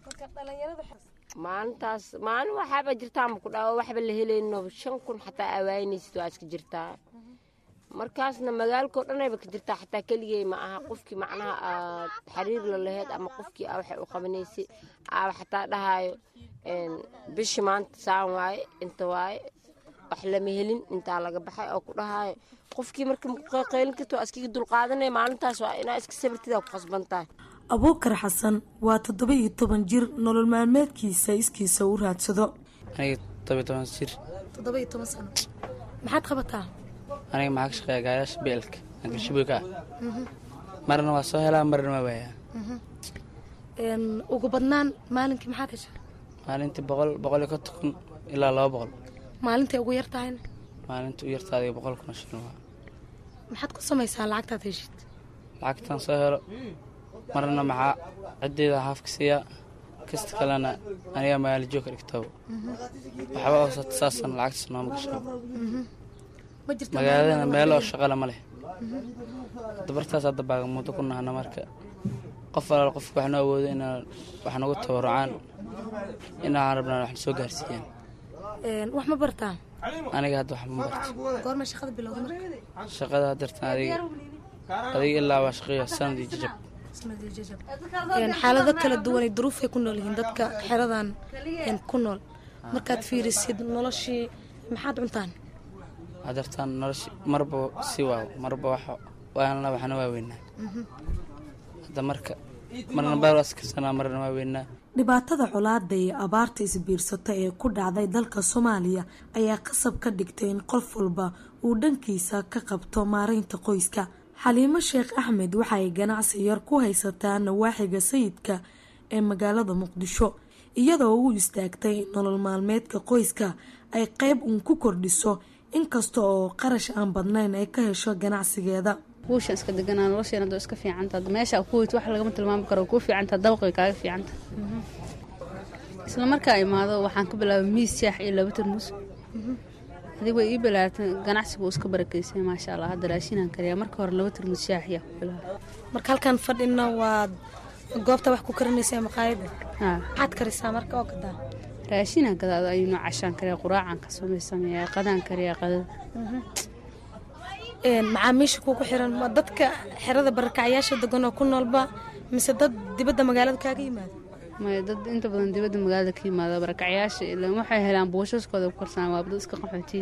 maalintaas maalin waxaaba jirtaa ma ku dhawo waxba la helayno shan kun xataa awaanaysid waa iska jirtaa markaasna magaalkao dhanayba ka jirtaa xataa keligey ma aha qofkii macnaha aad xiriir la laheyd ama qofkii aa waxay u qabanaysay aaba xataa dhahaayo bishi maanta saan waaye inta waaye wax lama helin intaa laga baxay oo ku dhahaayo qofkii marka qaylin karta waa iskaga dulqaadanaya maalintaas waa inaa iska sabirtidaa ku qasban tahay abuukar xasan waa toddoba iyo toban jir nolol maalmeedkiisa iskiisa u raadsado aniga todoba toban jir toddoba iyo toban sano maxaad qabataa aniga maxaa ka shaqeeya gaayaasha beelka angashiboyka ah marna waa soo helaa marna waa waayaa ugu badnaan maalinkii maxaad heshaa maalintii boqol boqol iyo konton kun ilaa laba boqol maalintay ugu yar tahayna maalinta u yartaadiga boqol kun oo shilin waa maxaad ku samaysaa lacagtaad heshid lacagtan soo helo marna maxaa ciddeeda haafka siiyaa kasta kalena aniga magaalo joogka dhigtaba waxba hoosata saasan lacagtaas nooma gasho magaaladana meel oo shaqale ma leh dabartaas hadda baagamuudo ku nahana marka qof alaal qofka wax noo awoodo inaan wax nagu tabarucaan inaan rabnaan wax soo gaarsiiyaan wax ma bartaa aniga hadda wax ma barto goorma shaqada bilowda marka shaqada haddartan adiga adiga ilaa waa shaqeeya sanad iyo jajab xaalado kala duwanay duruufay ku nool yihiin dadka xeradan ku nool markaad fiirisid noloshii maxaad cuntaan haddartaan noloshi marba si waaw marba wax waana waxna waa weynaa hadda marka marna baarwaas karsanaa marna waa weynaa dhibaatada colaada iyo abaarta isbiirsata ee ku dhacday dalka soomaaliya ayaa qasab ka dhigtay in qof walba uu dhankiisa ka qabto maareynta qoyska xaliimo sheekh axmed waxaay ganacsi yar ku haysataa nawaaxiga sayidka ee magaalada muqdisho iyadoo u istaagtay in nolol maalmeedka qoyska ay qeyb uun ku kordhiso inkasta oo qarash aan badnayn ay ka hesho ganacsigeeda guushan iska deganaa nolosheen hadoo iska fiicanta meesha ku weyt wax lagama tilmaami karo kuu fiicanta dabaqay kaaga fiicanta isla markaa imaado waxaan ka bilaabay miis shaax iyo laba tarmuus adig way ii bilaartay ganacsigu iska barakeysay maasha allah hadda raashinaan kariyaa marka hore laba tarmuus shaax yaa ku bilaabay marka halkan fadhina waad goobta wax ku karinaysaa maqaayada maxaad karisaa marka oo gadaa raashinaa gadaado ayuuna cashaan kariya quraacaan ka samaysameeyaa qadaan kariyaa qadada macaamiisha kugu xiran ma dadka xerada barakacyaasha degan oo ku noolba mise dad dibadda magaalada kaaga yimaado maya dad inta badan dibadda magaalada ka yimaada barakacyaasha ilaan waxay helaan buushaskooda ku karsanaan waa dad iska qaxootiya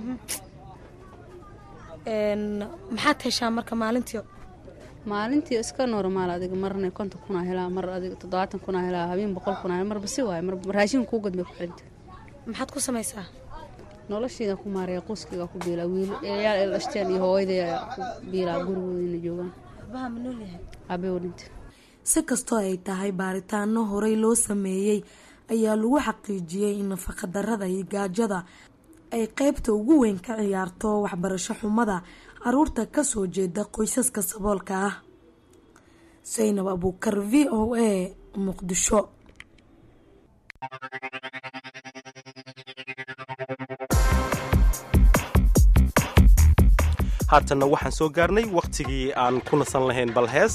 maxaad heshaa marka maalintii maalintii iska normaal adiga marna konton kunaa helaa mar adiga toddobaatan kunaa helaa habeen boqol kunaa marba si waaye mar raashin kuu gadbay ku xiranta maxaad ku samaysaa noloshiida ku maaraya qoyskayga ku biilaa wiil eeyaal el dhashteen iyo hooyaday ku biilaa gurigoodina joogaan abaha ma nool yahay aabay wadhinta si kastoo ay tahay baaritaano horey loo sameeyey ayaa lagu xaqiijiyey in nafaqadarada iyo gaajada ay qeybta ugu weyn ka ciyaarto waxbarasho xumada caruurta kasoo jeeda qoysaska saboolka ah saynab abuukar v o a muqdisho haatanna waxaan soo gaarnay wakhtigii aan ku nasan lahayn bal hees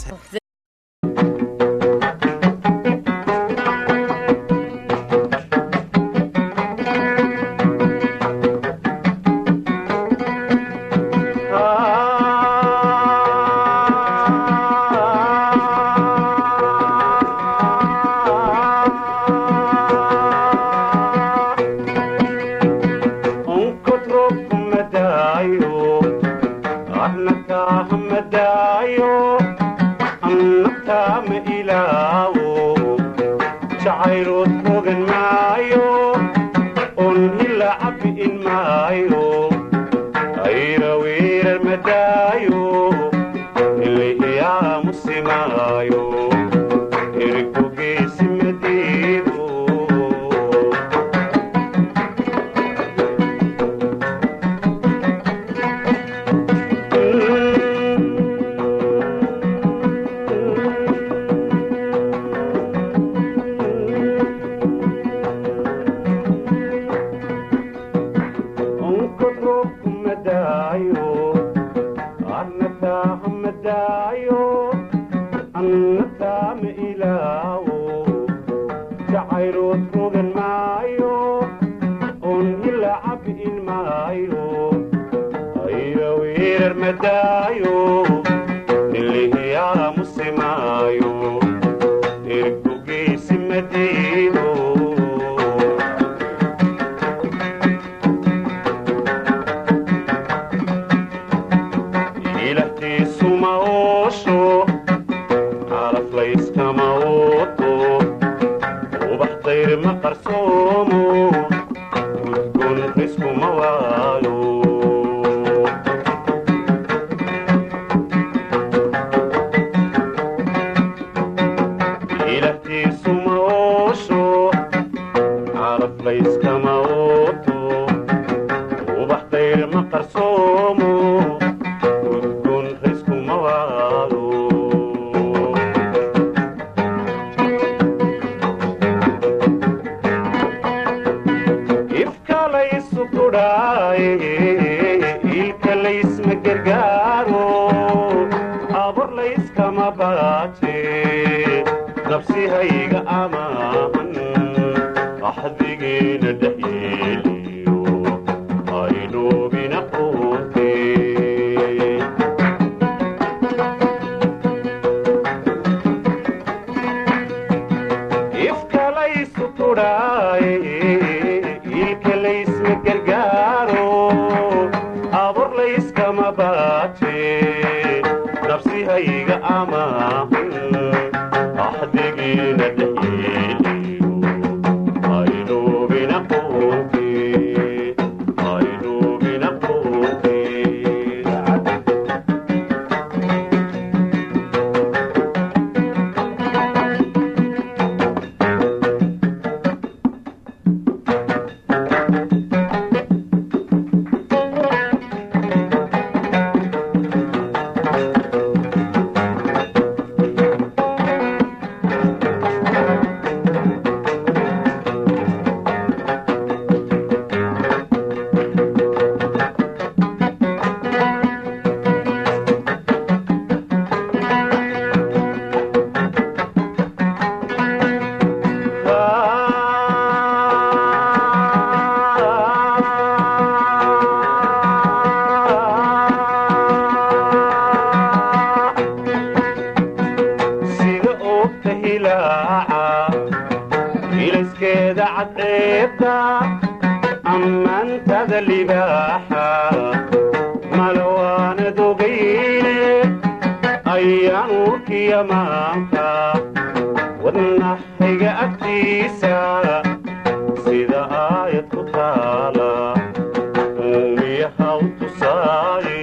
iliskeeda cadceebta ammaantada libaaxa malawaanad ogayne ayaan urkiya maanka wadnaxayga agtiisa sida aayad ku taala uumiyaha u tusaaye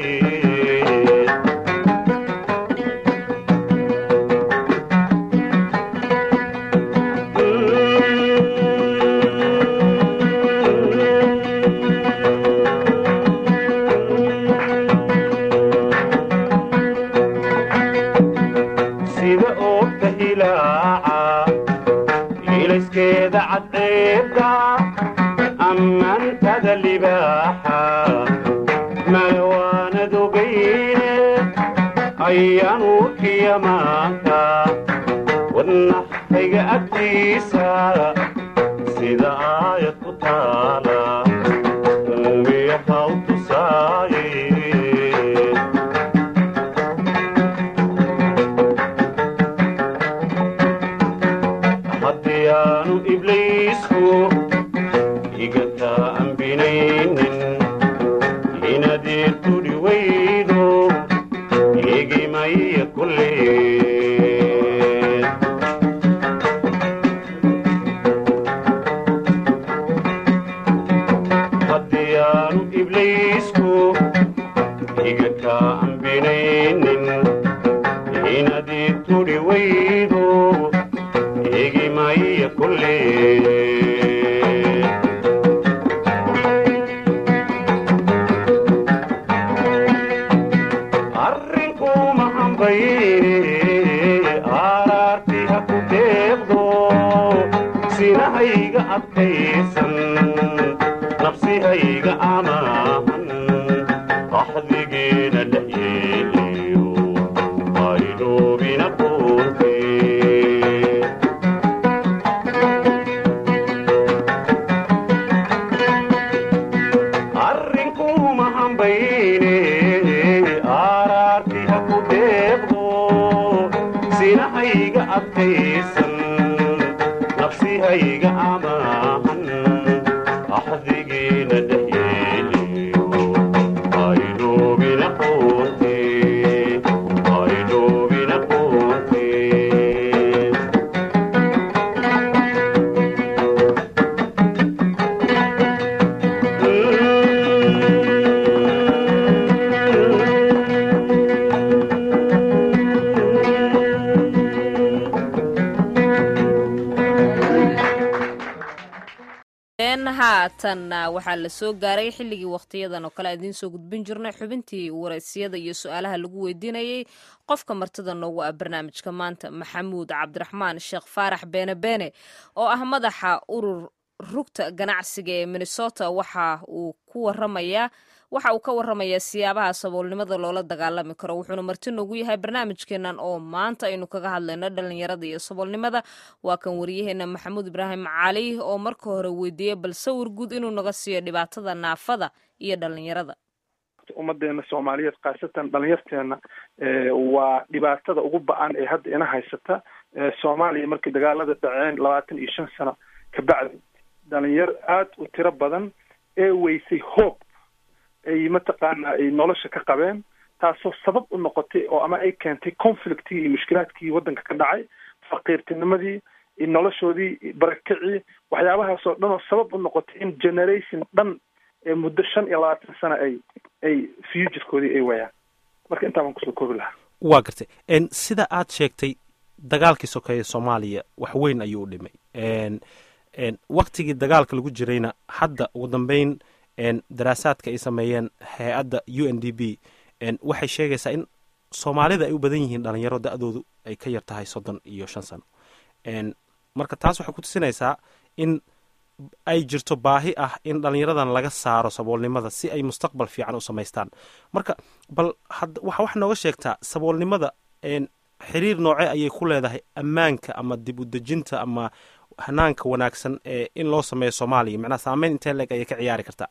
sida oogta hilaaca iliskeeda cadceebta ammaantada libaaxa malawaanad ogayne ayaan urkiya maanka wadnaxayga agtiisa sida aayad ku taala uumiyaha u tusaaye haddii aanu ibliisku igataa ambinaynin inadeer tudhi weydo igimaya kulleen haddii aanu ibliisku igataa ambinaynin inadeer tudhi weydo igimaya kulleen arrinkuma hambayne aaraarti ha ku deeqdo sinahayga adkaysan nafsihayga amaahan axdigeena dhex yeeliyo aydhoobina kuuntee arrinkuma hambayne aaraarti ha ku deeqdo sinahayga adkaysan nafsihayga amaahan axdigeena dhex yeeliyo aydhoobina quuntee aydhoobina quuntee een haatanna waxaa la soo gaaray xilligii wakhtiyadan oo kale aan idiin soo gudbin jirnay xubintii wareysiyada iyo su-aalaha lagu weydiinayey qofka martida noogu ah barnaamijka maanta maxamuud cabdiraxmaan sheekh faarax beene beene oo ah madaxa urur rugta ganacsiga ee minnesota waxa uu ku waramayaa waxa uu ka waramayaa siyaabaha saboolnimada loola dagaalami karo wuxuuna marti noogu yahay barnaamijkeenan oo maanta aynu kaga hadlayno dhalinyarada iyo saboolnimada waa kan wariyaheena maxamuud ibraahim cali oo marka hore weydiiyey bal sawir guud inuu naga siiyo dhibaatada naafada iyo dhalinyarada ummadeena soomaaliyeed khaasatan dhalinyarteena waa dhibaatada ugu ba-an ee hadda ina haysata soomaaliya markii dagaalada dhaceen labaatan iyo shan sano kabacdi dhalinyar aada u tiro badan ee weysay hoog ay mataqaana ay nolosha ka qabeen taasoo sabab u noqotay oo ama ay keentay conflictii iyo mushkilaadkii waddanka ka dhacay faqiirtinimadii iyo noloshoodii barakicii waxyaabahaasoo dhan oo sabab u noqotay in generation dhan ee muddo shan iyo labaatan sano ay ay futurekoodii ay wayaan marka intaa baan kusoo koobi lahaa waa gartay n sida aad sheegtay dagaalkii sokeeye soomaaliya wax weyn ayuu u dhimay n n waktigii dagaalka lagu jirayna hadda ugu dambeyn n daraasaadka ay sameeyeen hay-adda u n d b n waxay sheegaysaa in soomaalida ay u badan yihiin dhalinyaro da-doodu ay ka yar tahay soddon iyo shan sano n marka taas waxay ku tusinaysaa in ay jirto baahi ah in dhalinyaradan laga saaro saboolnimada si ay mustaqbal fiican u samaystaan marka bal had waxa wax nooga sheegtaa saboolnimada n xiriir nooce ayay ku leedahay ammaanka ama dib u dejinta ama hanaanka wanaagsan ee in loo sameeyo soomaaliya macnaha saameyn intee leeg ayay ka ciyaari kartaa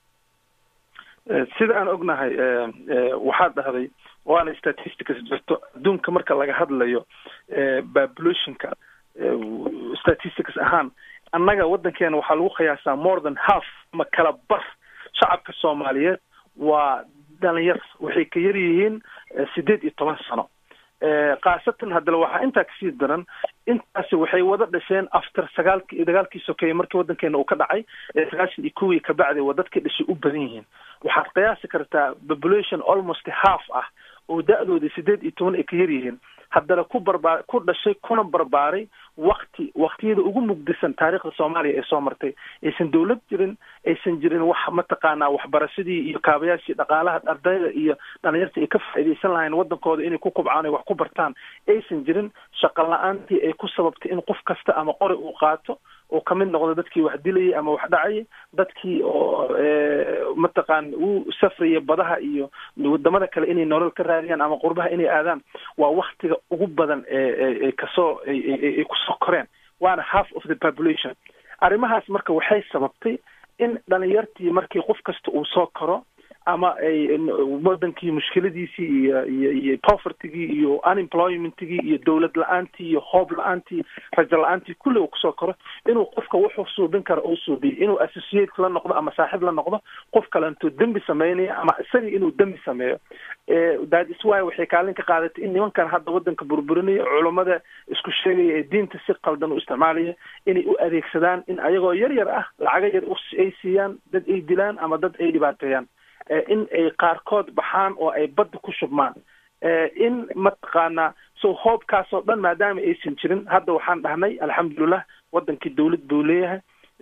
sida aan ognahay waxaad dhahday waana statistics jirto adduunka marka laga hadlayo populationka statistics ahaan annaga waddankeena waxaa lagu qiyaasaa more than half ama kala bar shacabka soomaaliyeed waa dhalinyar waxay ka yar yihiin sideed iyo toban sano khaasatan haddana waxaa intaa kasii daran intaasi waxay wada dhasheen after sagaalki dagaalkii sokeeye markii waddankeena uu ka dhacay sagaashan iyo kuwii kabacdi waa dadkii dhashay u badan yihiin waxaad qiyaasi kartaa population almost half ah oo da-doodii sideed iyo toban ay ka yar yihiin haddana ku barbaa ku dhashay kuna barbaaray wakti waktiyada ugu mugdisan taariikhda soomaaliya ee soo martay aysan dawlad jirin aysan jirin wax mataqaanaa waxbarashadii iyo kaabayaashii dhaqaalaha ardayda iyo dhalinyarta ay ka faa'iidaysan lahayn waddankooda inay ku kubcaan ay wax ku bartaan aysan jirin shaqo la-aantii ay ku sababtay in qof kasta ama qori uu qaato oo kamid noqdo dadkii wax dilayay ama wax dhacayay dadkii oo mataqaan u safraya badaha iyo wadamada kale inay nolol ka raadiyaan ama qurbaha inay aadaan waa waktiga ugu badan ee kasoo ay kusoo koreen waana half of the population arrimahaas marka waxay sababtay in dhalinyartii markii qof kasta uu soo koro ama ay wadankii mushkiladiisii iyo iyo iyo povertygii iyo unemploymentigii iyo dowlad la-aantii iyo hoob la-aantii rajo la-aantii kulli uu kusoo koro inuu qofka wuxuu suubin karo uu suubiyo inuu associate la noqdo ama saaxiib la noqdo qof kale intuu dembi sameynaya ama isagii inuu dembi sameeyo that is why waxay kaalin ka qaadatay in nimankan hadda wadanka burburinaya culummada isku sheegaya ee diinta si qaldan u isticmaalaya inay u adeegsadaan in ayagoo yar yar ah lacaga yar ay siiyaan dad ay dilaan ama dad ay dhibaateeyaan in ay qaarkood baxaan oo ay badda ku shubmaan in mataqaanaa so hoobkaasoo dhan maadaama aysan jirin hadda waxaan dhahnay alxamdulilah wadankii dawlad buu leeyahay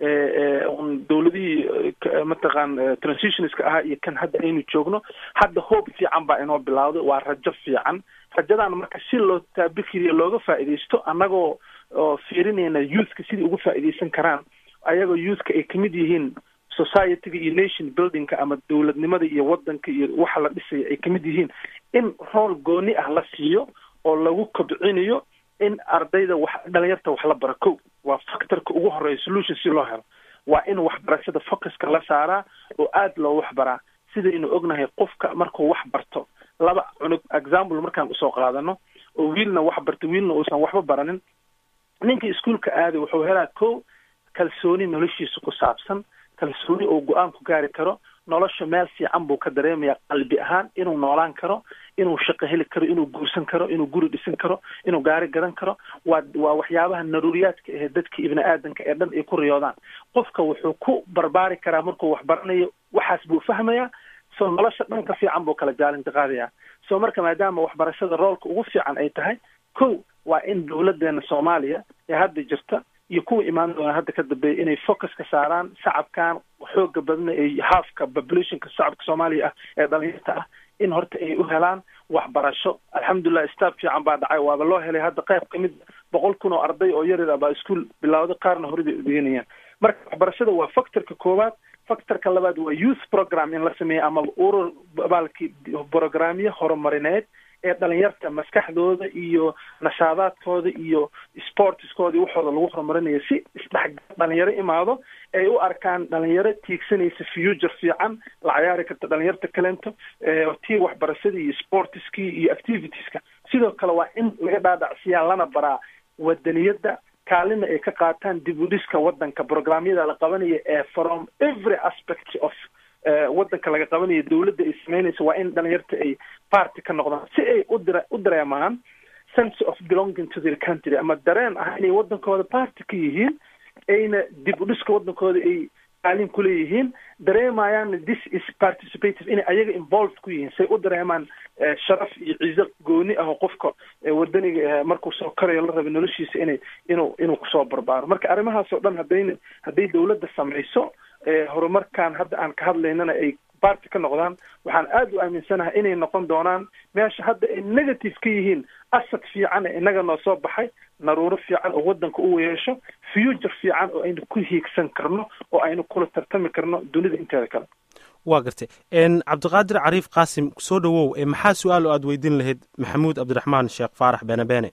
dawladihii mataqaan transitionska ahaa iyo kan hadda aynu joogno hadda hoob fiican baa inoo bilawday waa rajo fiican rajadan marka si loo taabikiriyo looga faa'iidaysto annagoo oo fiirinayna youthka sidai uga faa'iidaysan karaan ayagoo youthka ay kamid yihiin societyga iyo nation buildingka ama dowladnimada iyo wadanka iyo waxa la dhisaya ay kamid yihiin in rool gooni ah la siiyo oo lagu kobcinayo in ardayda wax dhalinyarta wax la bara ko waa factorka ugu horeeya solution si loo helo waa in waxbarashada focuska la saaraa oo aada loo waxbaraa sidaynu ognahay qofka markuu wax barto laba cunug example markaan usoo qaadano oo wiilna wax barta wiilna uusan waxba baranin ninka iskuolka aaday wuxuu helaa ko kalsooni noloshiisa ku saabsan kalsooni oo go-aan ku gaari karo nolosha meel fiican buu ka dareemaya qalbi ahaan inuu noolaan karo inuu shaqo heli karo inuu guursan karo inuu guri dhisan karo inuu gaari gadan karo waa waa waxyaabaha naruuriyaadka ahe dadka ibni aadanka ee dhan ay ku riyoodaan qofka wuxuu ku barbaari karaa markuu wax baranayo waxaas buu fahmayaa so nolosha dhanka fiican buu kala jaalinta qaadayaa so marka maadaama waxbarashada roolka ugu fiican ay tahay ko waa in dowladeena soomaaliya ee hadda jirta iyo kuwa imaan doona hadda ka dambeeya inay focuska saaraan shacabkan xooga badna ee halfka populationka shacabka soomaaliya ah ee dhalinyarta ah in horta ay u helaan waxbarasho alxamdulilah staff fiican baa dhacay waaba loo helay hadda qayb kamid boqol kun oo arday oo yaryar ah baa iskuol bilawday qaarna horida udeganayaan marka waxbarashada waa factorka koowaad factorka labaad waa youth program in la sameeyo ama urur baalki programyo horumarineed ee dhalinyarta maskaxdooda iyo nashaadaadkooda iyo sportskooda iyo waxooda lagu horumarinayo si isdhexgal dhalinyaro imaado ay u arkaan dhalinyaro tiigsanaysa future fiican la cayaari karta dhalinyarta kalento tii waxbarashadii iyo sportskii iyo activitieska sidoo kale waa in laga dhaadhacsiyaa lana baraa wadaniyada kaalina ay ka qaataan dib u dhiska wadanka programyada la qabanaya ee from every aspect of wadanka laga qabanayo dawladda ay sameynayso waa in dhalinyarta ay party ka noqdaan si ay udire u dareemaan sense of belonging to their country ama dareen ah inay wadankooda party ka yihiin ayna dib u dhiska wadankooda ay kaalin kuleeyihiin dareemayaan this is participative inay ayaga involved ku yihiin say u dareemaan sharaf iyo ciiso gooni ah oo qofka wadaniga markuu soo korayo la raba noloshiisa inay inuu inuu kusoo barbaaro marka arrimahaas oo dhan hadayna hadday dawladda samayso horumarkan hadda aan ka hadlaynana ay barty ka noqdaan waxaan aada u aaminsanahay inay noqon doonaan meesha hadda ay negative ka yihiin asad fiican ee inaga noo soo baxay naruuro fiican oo wadanka u yeesho future fiican oo aynu ku hiigsan karno oo aynu kula tartami karno dunida inteeda kale waa gartay cabdiqaadir cariif qaasim soo dhowow maxaa su-aal oo aada weydiin lahayd maxamuud cabdiraxmaan sheekh faarax beene beene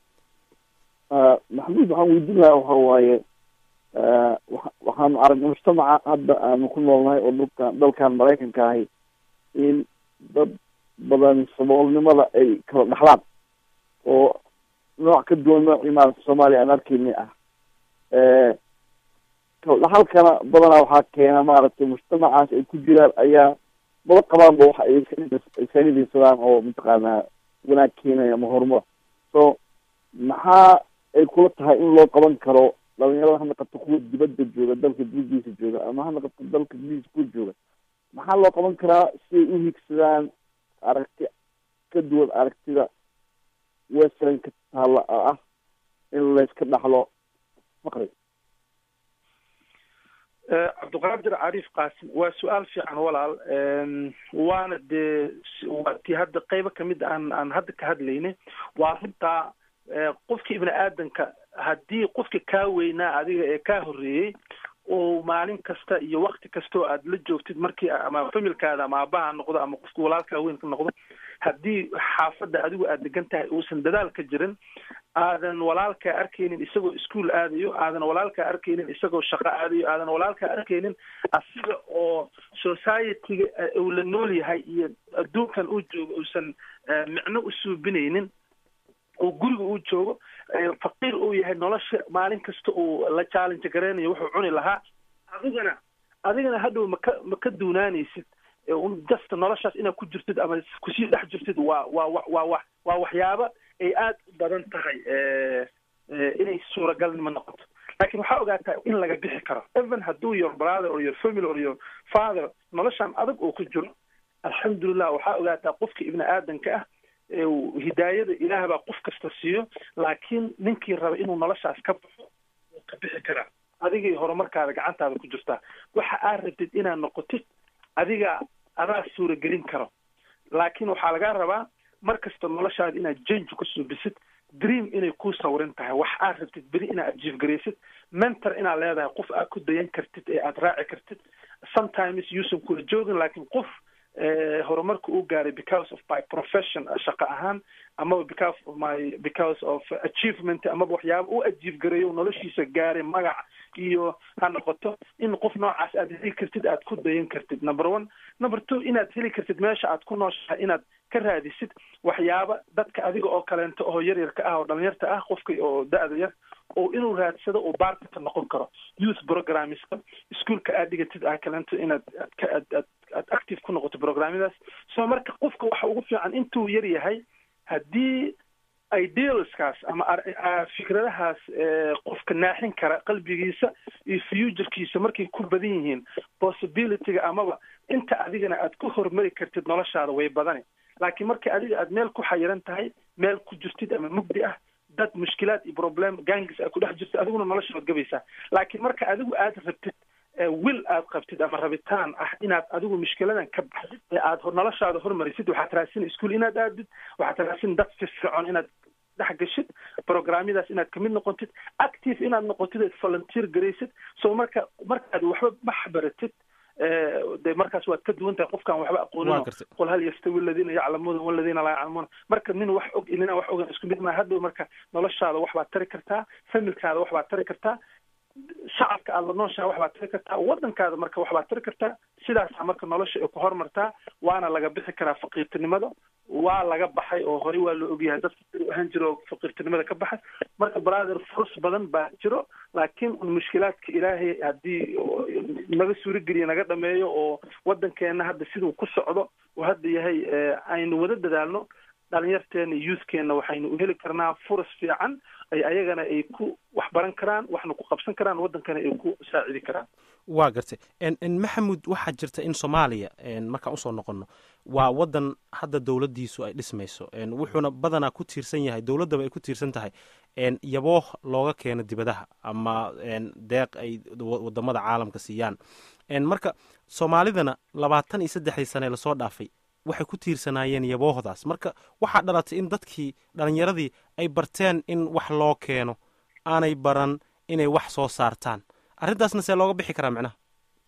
maxamuud waxaan weydiin lahaa waxa waaye waxaanu aragnay mujtamaca hadda aanu ku noolnahay oo dhulkan dalkan maraykanka ahi in dad badan saboolnimada ay kala dhaxlaan oo nooc ka duwan noocii maarata soomaaliya aan arkeyni ah dhaxalkana badanaa waxaa keena maaragtay mujtamacaas ay ku jiraan ayaa maba qabaanba waxa ay iskaga diirsadaan oo mataqaanaa wanaag keenaya ama horumar so maxaa ay kula tahay in loo qaban karo dhalinyarada ha naqato kuwa dibadda jooga dalka dibadiisa jooga ama ha naqato dalka dibadiisa kuwa jooga maxaa loo qaban karaa si ay u higsadaan aragti ka duwan aragtida westernka taalla ah in layska dhaxlo faqri cabdiqaadir cariif qaasim waa su-aal fiican walaal waana dee waa tii hadda qeybo kamid aan aan hadda ka hadlayna waa runtaa qofka ibni aadanka haddii qofka kaa weynaa adiga ee kaa horreeyey oo maalin kasta iyo wakti kasta oo aad la joogtid markii ama familkaada ama aabaha noqdo ama qofka walaalkaa weynka noqdo haddii xaafadda adigu aad degan tahay uusan dadaal ka jirin aadan walaalkaa arkaynin isagoo ischool aadayo aadan walaalkaa arkaynin isagoo shaqo aadayo aadan walaalkaa arkaynin asiga oo society-ga uu la nool yahay iyo adduunkan uu joogo uusan micno u suubinaynin oo guriga uu joogo faqiir uu yahay nolosha maalin kasta uu la challenge gareynayo wuxuu cuni lahaa adigana adigana hadhow maka ma ka duunaanaysid just noloshaas inaad ku jirtid ama kusii dhex jirtid waa waa wa waa wa waa waxyaaba ay aada u badan tahay inay suuragalnimo noqoto laakiin waxaa ogaataa in laga bixi karo even hadduu your brother or your family or your father noloshan adag oo ku jiro alxamdulilah waxaa ogaataa qofka ibni aadanka ah hidaayada ilaah baa qof kasta siiyo laakiin ninkii raba inuu noloshaas ka baxo wuu ka bixi karaa adigay horumarkaada gacantaada ku jirtaa waxa aad rabtid inaad noqotid adiga adaa suuragelin karo laakiin waxaa lagaa rabaa mar kasta noloshaada inaad jange ku suubisid dream inay kuu sawirin tahay wax aad rabtid beri inaad ajiifgaraysid mentor inaad leedahay qof aad ku dayan kartid ee aad raaci kartid sometimes yuusan kula joogin laakiin qof horumarka uu gaaray because of my profession shaqo ahaan amaba because of my because of achievement amaba waxyaaba u ajiif gareeyo noloshiisa gaaray magac iyo ha noqoto in qof noocaas aad heli kartid aad ku dayan kartid number one number two inaad heli kartid meesha aad ku nooshahay inaad ka raadisid waxyaaba dadka adiga oo kaleento oo yaryarka ah oo dhalinyarta ah qofka oo da-da yar oo inuu raadsado oo baartaka noqon karo youth programmeska ischoolka aad dhigatid aa kaleento inaad aad aad aad active ku noqoto programyadaas so marka qofka waxa ugu fiican intuu yar yahay haddii idealskaas ama fikradahaas qofka naaxin kara qalbigiisa iyo futurkiisa markay ku badan yihiin possibilityga amaba inta adigana aad ku horumari kartid noloshaada way badani laakiin marka adiga aad meel ku xayiran tahay meel ku jirtid ama mugdi ah dad mushkilaad iyo problem gangis aad ku dhex jirtid adiguna nolosha waad gabaysaa laakiin marka adigu aad rabtid wil aad qabtid ama rabitaan ah inaad adigu mushkiladan ka baxdid ee aad noloshaada hormarisid waxaad raadsin ischool inaad aadid waxaad raadsin dad firfircoon inaad dhex gashid programyadaas inaad kamid noqotid active inaad noqotid eed volunteer garaysid so marka markaad waxba max baratid de markaas waad ka duwan tahay qofkaan waxba aqoonin qul hal yastawi aladiina yaclamuuna waladiina laa yaclamuuna marka nin wax og inina wax ogan isku mid maa hadhow marka noloshaada wax baad tari kartaa familkaada wax baad tari kartaa shacabka aada la nooshaha wax baad tari kartaa waddankaada marka wax baad tari kartaa sidaasaa marka nolosha ay ku horumartaa waana laga bixi karaa faqiirtinimada waa laga baxay oo horey waa la ogyahay dadka siduu ahaan jiro oo faqiirtinimada ka baxay marka brother furs badan baa jiro laakiin un mushkilaadka ilaahay haddii naga suurageliya naga dhameeyo oo waddankeena hadda siduu ku socdo oo hadda yahay aynu wada dadaalno dhalinyarteena youthkeena waxaynu u heli karnaa furas fiican ay ayagana ay ku wax baran karaan waxna ku qabsan karaan waddankana ay ku saacidi karaan waa gartay maxamud waxaa jirta in soomaaliya markaan usoo noqono waa waddan hadda dowladdiisu ay dhismayso wuxuuna badanaa ku tiirsan yahay dowladdaba ay ku tiirsan tahay yaboo looga keeno dibadaha ama deeq ay wadamada caalamka siiyaan marka soomaalidana labaatan iyo saddexdii sane lasoo dhaafay waxay ku tiirsanaayeen yaboohdaas marka waxaa dhalatay in dadkii dhalinyaradii ay barteen in wax loo keeno aanay baran inay wax soo saartaan arrintaasna see looga bixi karaa micnaha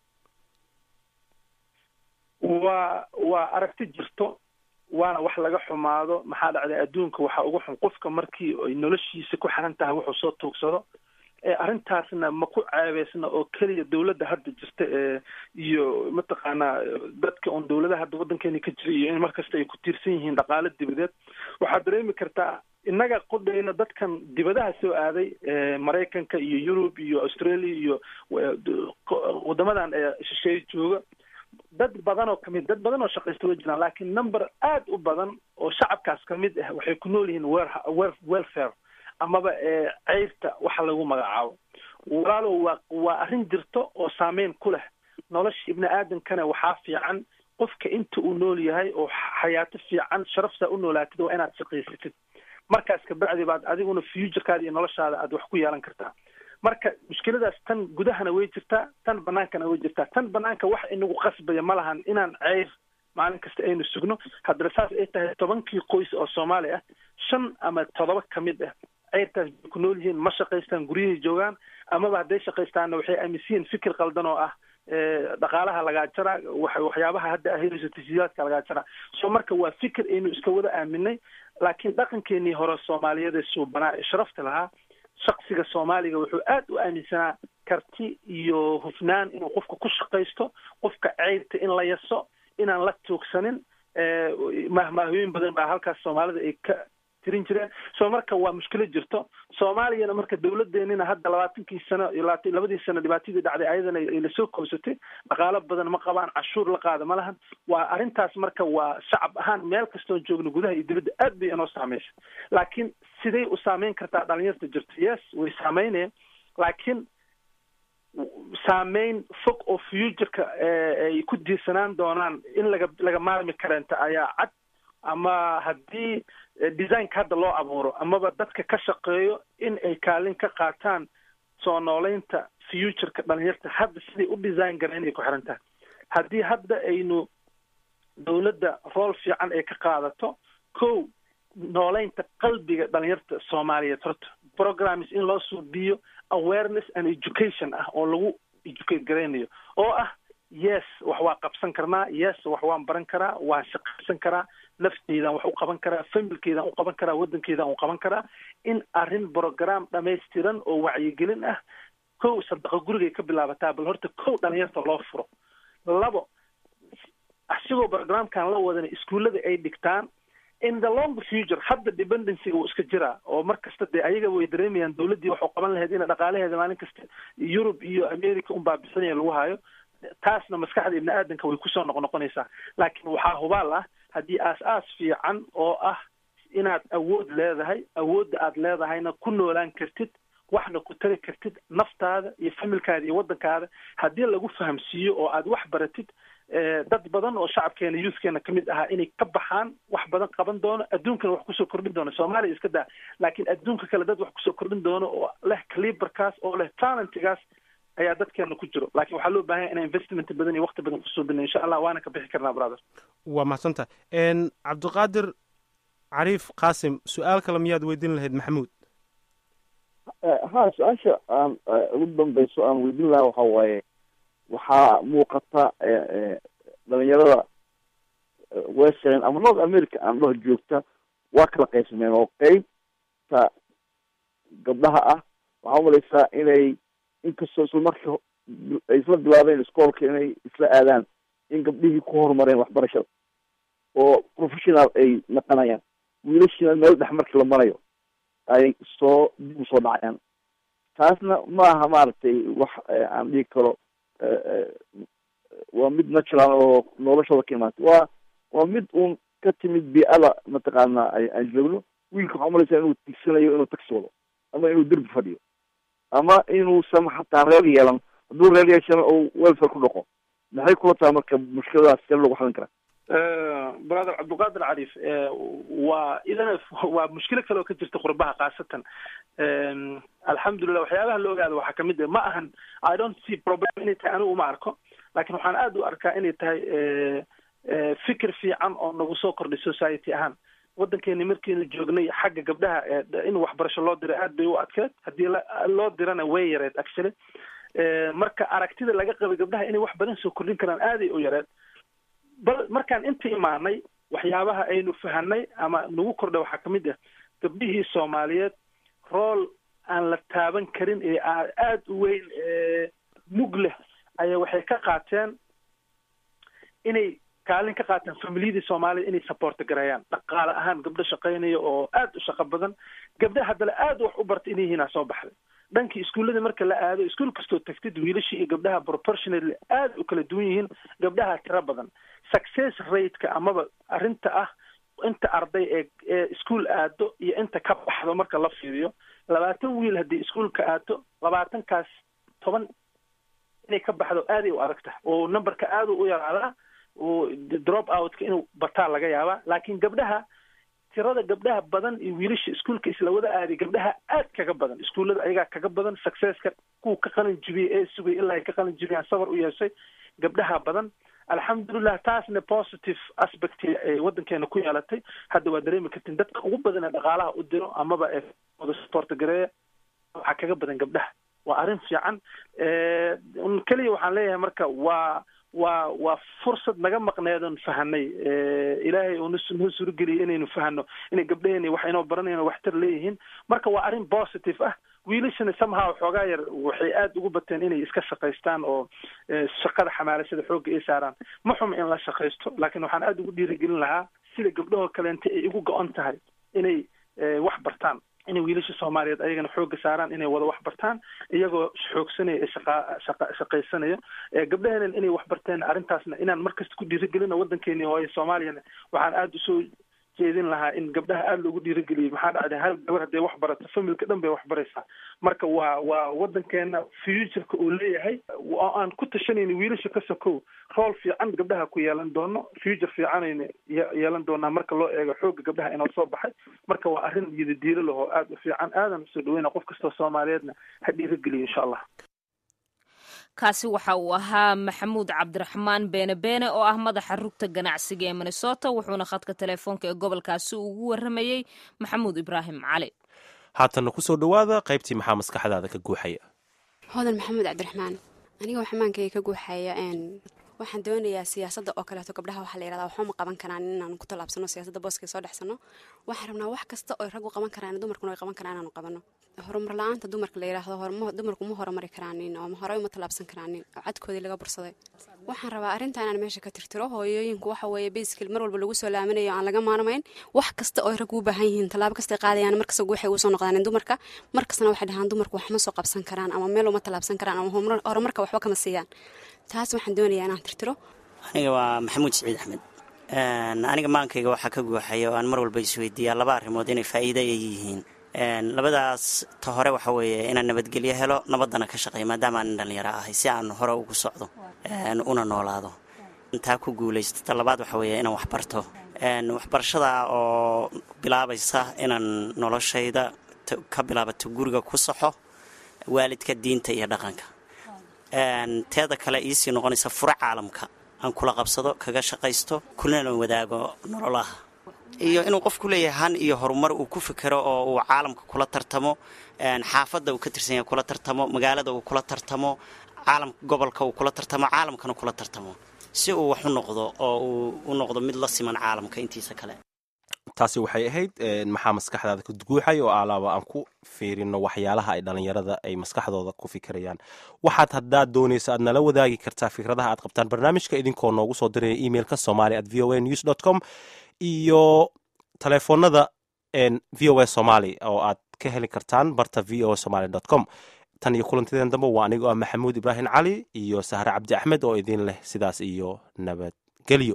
waa waa aragti jirto waana wax laga xumaado maxaa dhacday adduunka waxaa ugu xun qofka markii ay noloshiisa ku xiran tahay wuxuu soo tuugsado arrintaasna ma ku ceebeysna oo keliya dowladda hadda jirta ee iyo mataqaanaa dadka oon dowladaha hadda waddankeena ka jira iyo in markasta ay ku tiirsan yihiin dhaqaalo dibadeed waxaad dareemi kartaa innaga qodayna dadkan dibadaha soo aaday maraykanka iyo yurub iyo australia iyo wadamadan shisheeye jooga dad badan oo kamid dad badan oo shaqaysta way jiraan laakiin number aad u badan oo shacabkaas kamid ah waxay ku nool yihiin wel welfare amaba ceyrta waxa lagu magacaabo walaalow waa waa arrin jirto oo saameyn ku leh nolosha ibni aadamkana waxaa fiican qofka inta uu nool yahay oo xayaato fiican sharaftaa u noolaatid waa inaad shaqaysatid markaas kabacdi baad adiguna futurekaada iyo noloshaada aad wax ku yeelan kartaa marka mushkiladaas tan gudahana way jirtaa tan banaankana way jirtaa tan banaanka wax inagu qasbaya ma lahan inaan ceyr maalin kasta aynu sugno haddana saas ay tahay tobankii qoys oo soomaali ah shan ama todoba kamid ah ceyrtaas bay ku nool yihiin ma shaqaystaan guryahay joogaan amaba hadday shaqaystaanna waxay aaminsan yihiin fikir qaldan oo ah dhaqaalaha lagaa jaraa waxyaabaha hadda ahayso tashiilaadka lagaa jaraa so marka waa fikir aynu iska wada aaminay laakiin dhaqankeenii hore soomaaliyeed ee suubanaa ee sharafta lahaa shaksiga soomaaliga wuxuu aad u aaminsanaa karti iyo hufnaan inuu qofka ku shaqaysto qofka ceyrta in la yaso inaan la tuugsanin mahmaahooyin badan baa halkaas soomaalida ay ka tirin jireen so marka waa mushkilo jirto soomaaliyana marka dawladeenina hadda labaatankii sano iyo labadii sano dhibaatadii dhacday ayadana ay lasoo koobsatay dhaqaalo badan ma qabaan cashuur la qaada ma lahan waa arrintaas marka waa shacab ahaan meel kastoon joogno gudaha iyo dibadda aad bay inoo saamaysa laakiin siday u saameyn kartaa dhalinyarta jirto yes way saameynayaan laakiin saameyn fog oo futureka ay ku diirsanaan doonaan in laga laga maarmi kareenta ayaa cad ama haddii designka hadda loo abuuro amaba dadka ka shaqeeyo in ay kaalin ka qaataan soo nooleynta futureka dhalinyarta hadda siday u design gareen ay ku xiran tahay haddii hadda aynu dawladda rool fiican ay ka qaadato ko nooleynta qalbiga dhalinyarta soomaaliyeed horta programs in loo suubiyo awareness and education ah oo lagu educate garaynayo oo ah yes wax waa qabsan karnaa yes wax waan baran karaa waan shaqaysan karaa nafteydan wax u qaban karaa familkeedan u qaban karaa waddankeedan u qaban karaa in arrin program dhamaystiran oo wacyigelin ah kow sadaqa gurigay ka bilaabataa bal horta kow dhalinyarta loo furo labo asigoo programkan la wadana iskuullada ay dhigtaan in the long future hadda dependencyga wuu iska jiraa oo mar kasta dee ayaga way dareemayaan dawladdii waxu qaban lahayd ina dhaqaalaheeda maalin kasta yurub iyo america un baabisanaya lagu hayo taasna maskaxda ibni aadanka way kusoo noqnoqonaysaa laakiin waxaa hubaal ah haddii aas-aas fiican oo ah inaad awood leedahay awoodda aad leedahayna ku noolaan kartid waxna ku tari kartid naftaada iyo familkaada iyo waddankaada haddii lagu fahamsiiyo oo aad wax baratid dad badan oo shacabkeena youthkeena kamid ahaa inay ka baxaan wax badan qaban doono adduunkana wax kusoo kordhin doono soomaaliya iska daa laakiin adduunka kale dad wax kusoo kordhin doono oo leh caliberkaas oo leh talentigaas ayaa dadkeena ku jiro laakiin waxaa loo baahanya inaan investment badan iyo waqti badan kusoo bina insha allah waana ka bixi karnaa brother waa mahadsanta cabdiqaadir cariif qaasim su-aal kale miyaad weydiin lahayd maxamuud ha su-aasha aan ugu dambeyso aan weydiin lahaa waxa waaye waxaa muuqata dhalinyarada western ama north america aan dhaho joogta waa kala qaybsameen oo qeybta gabdhaha ah waxaa umalaysaa inay inkastoo isla marka ay isla bilaabeen iskoolka inay isla aadaan in gabdhihii ku horumareen waxbarashada oo professional ay naqanayaan wiilashina meel dhex markii la marayo ay soo dib usoo dhacayaan taasna ma aha maaragtay wax aan dhigi karo waa mid natural oo noloshooda ka imaatay waa waa mid uun ka timid bii-ada mataqaana aan joogno wiilka waxaa umalaysaa inuu tigsanayo inuu taxi wado ama inuu derbi fadhiyo ama inuusan xataa reer yeelan hadduu reer yeeshana uu welfare ku dhaqo maxay kula tahay marka mushkiladaas see lagu xalin karaa brother cabdiqaadir cariif waa idana waa mushkilo kale oo ka jirta qurbaha khaasatan alxamdulilah waxyaabaha la ogaada waxaa kamid ah ma ahan i don't see problem inay tahay anigu uma arko laakiin waxaan aada u arkaa inay tahay fikir fiican oo nagu soo kordhay society ahaan waddankeeni markiinu joognay xagga gabdhaha in waxbarasho loo diray aad bay u adkeed haddii loo dirana way yareed actually marka aragtida laga qabay gabdhaha inay wax badan soo kordhin karaan aaday u yareed bal markaan inta imaanay waxyaabaha aynu fahanay ama nagu kordhay waxaa kamid ah gabdhihii soomaaliyeed rool aan la taaban karin ee aada u weyn mug leh ayaa waxay ka qaateen inay kaalin ka qaataan familiyadii soomaalida inay supporta gareeyaan dhaqaale ahaan gabdho shaqaynaya oo aad u shaqo badan gabdha haddana aad wax u barta inay yihiin aa soo baxday dhankii iskuullada marka la aado iskuul kastoo tagtid wiilashii iyo gabdhaha proportionally aad u kala duwan yihiin gabdhaha tiro badan success rateka amaba arrinta ah inta arday ee ee iskuol aado iyo inta ka baxdo marka la fiiriyo labaatan wiil haddii iskuolka aado labaatankaas toban inay ka baxdo aaday u adag tahay oo numberka aad u yaraadaa oo drop outka inuu bataa laga yaabaa laakiin gabdhaha tirada gabdhaha badan iyo wiilasha iskuolka isla wada aaday gabdhaha aad kaga badan iskuullada ayagaa kaga badan successka kuwa ka qalin jibiyey ee sugay ilaa ay ka qalin jibiyaan sabar u yeeshay gabdhaha badan alxamdulilah taasna positive aspect ay waddankeena ku yeelatay hadda waa dareemi kartin dadka ugu badan ee dhaqaalaha u diro amaba ee wada support gareeya waxaa kaga badan gabdhaha waa arrin fiican keliya waxaan leeyahay marka waa waa waa fursad naga maqneedon fahanay ilaahay uu noo suurageliyay inaynu fahano inay gabdhaheeni wax inoo baranayaan waxtar leeyihiin marka waa arrin positive ah wiilashana somehow xoogaa yar waxay aad ugu bateen inay iska shaqaystaan oo shaqada xamaalashada xoogga ay saaraan ma xuma in la shaqaysto laakiin waxaan aad ugu dhiirigelin lahaa sida gabdhahoo kaleente ay igu go-on tahay inay wax bartaan inay wiilasha soomaaliyeed ayagana xoogga saaraan inay wada wax bartaan iyagoo xoogsanaya ee shaqa shaqa shaqaysanaya gabdhaheenan inay wax barteen arrintaasna inaan markasta ku dhiirigelino waddankeeni hooye soomaaliyana waxaan aada usoo jeedin lahaa in gabdhaha aada loogu dhiirigeliyo maxaa dhacday hal gabar hadday wax barato familka dhan bay wax baraysaa marka waa waa waddankeena futureka uu leeyahay oo aan ku tashanayna wiilasha ka sokow rool fiican gabdhaha ku yeelan doono future fiicanayna yeelan doonaa marka loo eego xoogga gabdhaha inoo soo baxay marka waa arrin yidadiilo lahoo aada u fiican aadan usoo dhaweyna qof kastoo soomaaliyeedna ha dhiirigeliyo insha allah kaasi waxa uu ahaa maxamuud cabdiraxmaan beene beene oo ah madaxa rugta ganacsiga ee minnesota wuxuuna khadka teleefoonka ee gobolkaasi ugu waramayey maxamuud ibraahim cali haatanna kusoo dhowaada qaybtii maxaa maskaxdaada ka guuxaya hodan maxamuud cabdiraxmaan anigoo xamaankayga ka guuxaya waxaan doonayaa siyaasadda oo kaleeto gabdhaha waxaa la yirahdaa waxuma qaban karaan inaan ku tallaabsano siyaasadda booska soo dhexsano waxaan rabnaa wax kasta oo raggu qaban karaan dumarkuna ay qaban karaan inaanu qabano horumar la-aanta dumarka la yiraahdo dumarku ma horumari karaanin oo horey uma tallaabsan karaanin oo cadkoodii laga bursaday waxaan rabaa arrinta inaan meesha ka tirtiro hooyooyinku waxa weeye basically mar walba lagu soo laaminayo aan laga maarmayn wax kasta oo raggu u baahan yihiin tallaabo kastay qaadayaan markasta waxay ugu soo noqdaan dumarka markastana waxay dhahaan dumarku wax ma soo qabsan karaan ama meel uma tallaabsan karaan ama horumarka waxba kama siiyaan taas waxaan doonayaa inaan tirtiro aniga waa maxamuud siciid axmed aniga maankayga waxaa ka guuxaya oo aan mar walba isweydiiyaa laba arrimood inay faa'iida ay yihiin labadaas ta hore waxa weeye inaan nabadgelyo helo nabaddana ka shaqeeya maadaama aan dhalinyaro ahay si aan hore ugu socdo una noolaado taa ku guulaysto ta labaad waxa weeye inaan waxbarto waxbarashada oo bilaabaysa inaan noloshayda ka bilaabato guriga ku saxo waalidka diinta iyo dhaqanka teeda kale iisii noqonaysa furo caalamka aan kula qabsado kaga shaqaysto kulana wadaago nololaha iyo inuu qofku leeyahay han iyo horumar uu ku fikero oo uu caalamka kula tartamo xaafadda uu ka tirsan yahay kula tartamo magaalada uu kula tartamo caalamka gobolka uu kula tartamo caalamkana kula tartamo si uu wax u noqdo oo uu u noqdo mid la siman caalamka intiisa kale taasi waxay ahayd maxaa maskaxdaada ka guuxay oo alaaba aan ku fiirino waxyaalaha ay dhallinyarada ay maskaxdooda ku fikirayaan waxaad haddaad doonaysa aad nala wadaagi kartaa fikradaha aad qabtaan barnaamijka idinkoo noogu soo diraya emailka somali at v o a news dot com iyo telefoonada v o a somaly oo aad ka heli kartaan barta v o a somaly dot com tan iyo kulantideen dambe waa anigoo ah maxamuud ibraahim cali iyo sahre cabdi axmed oo idin leh sidaas iyo nabadgelyo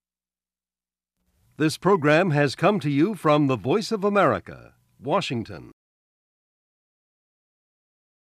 This program has come to you from the Voice of America, Washington.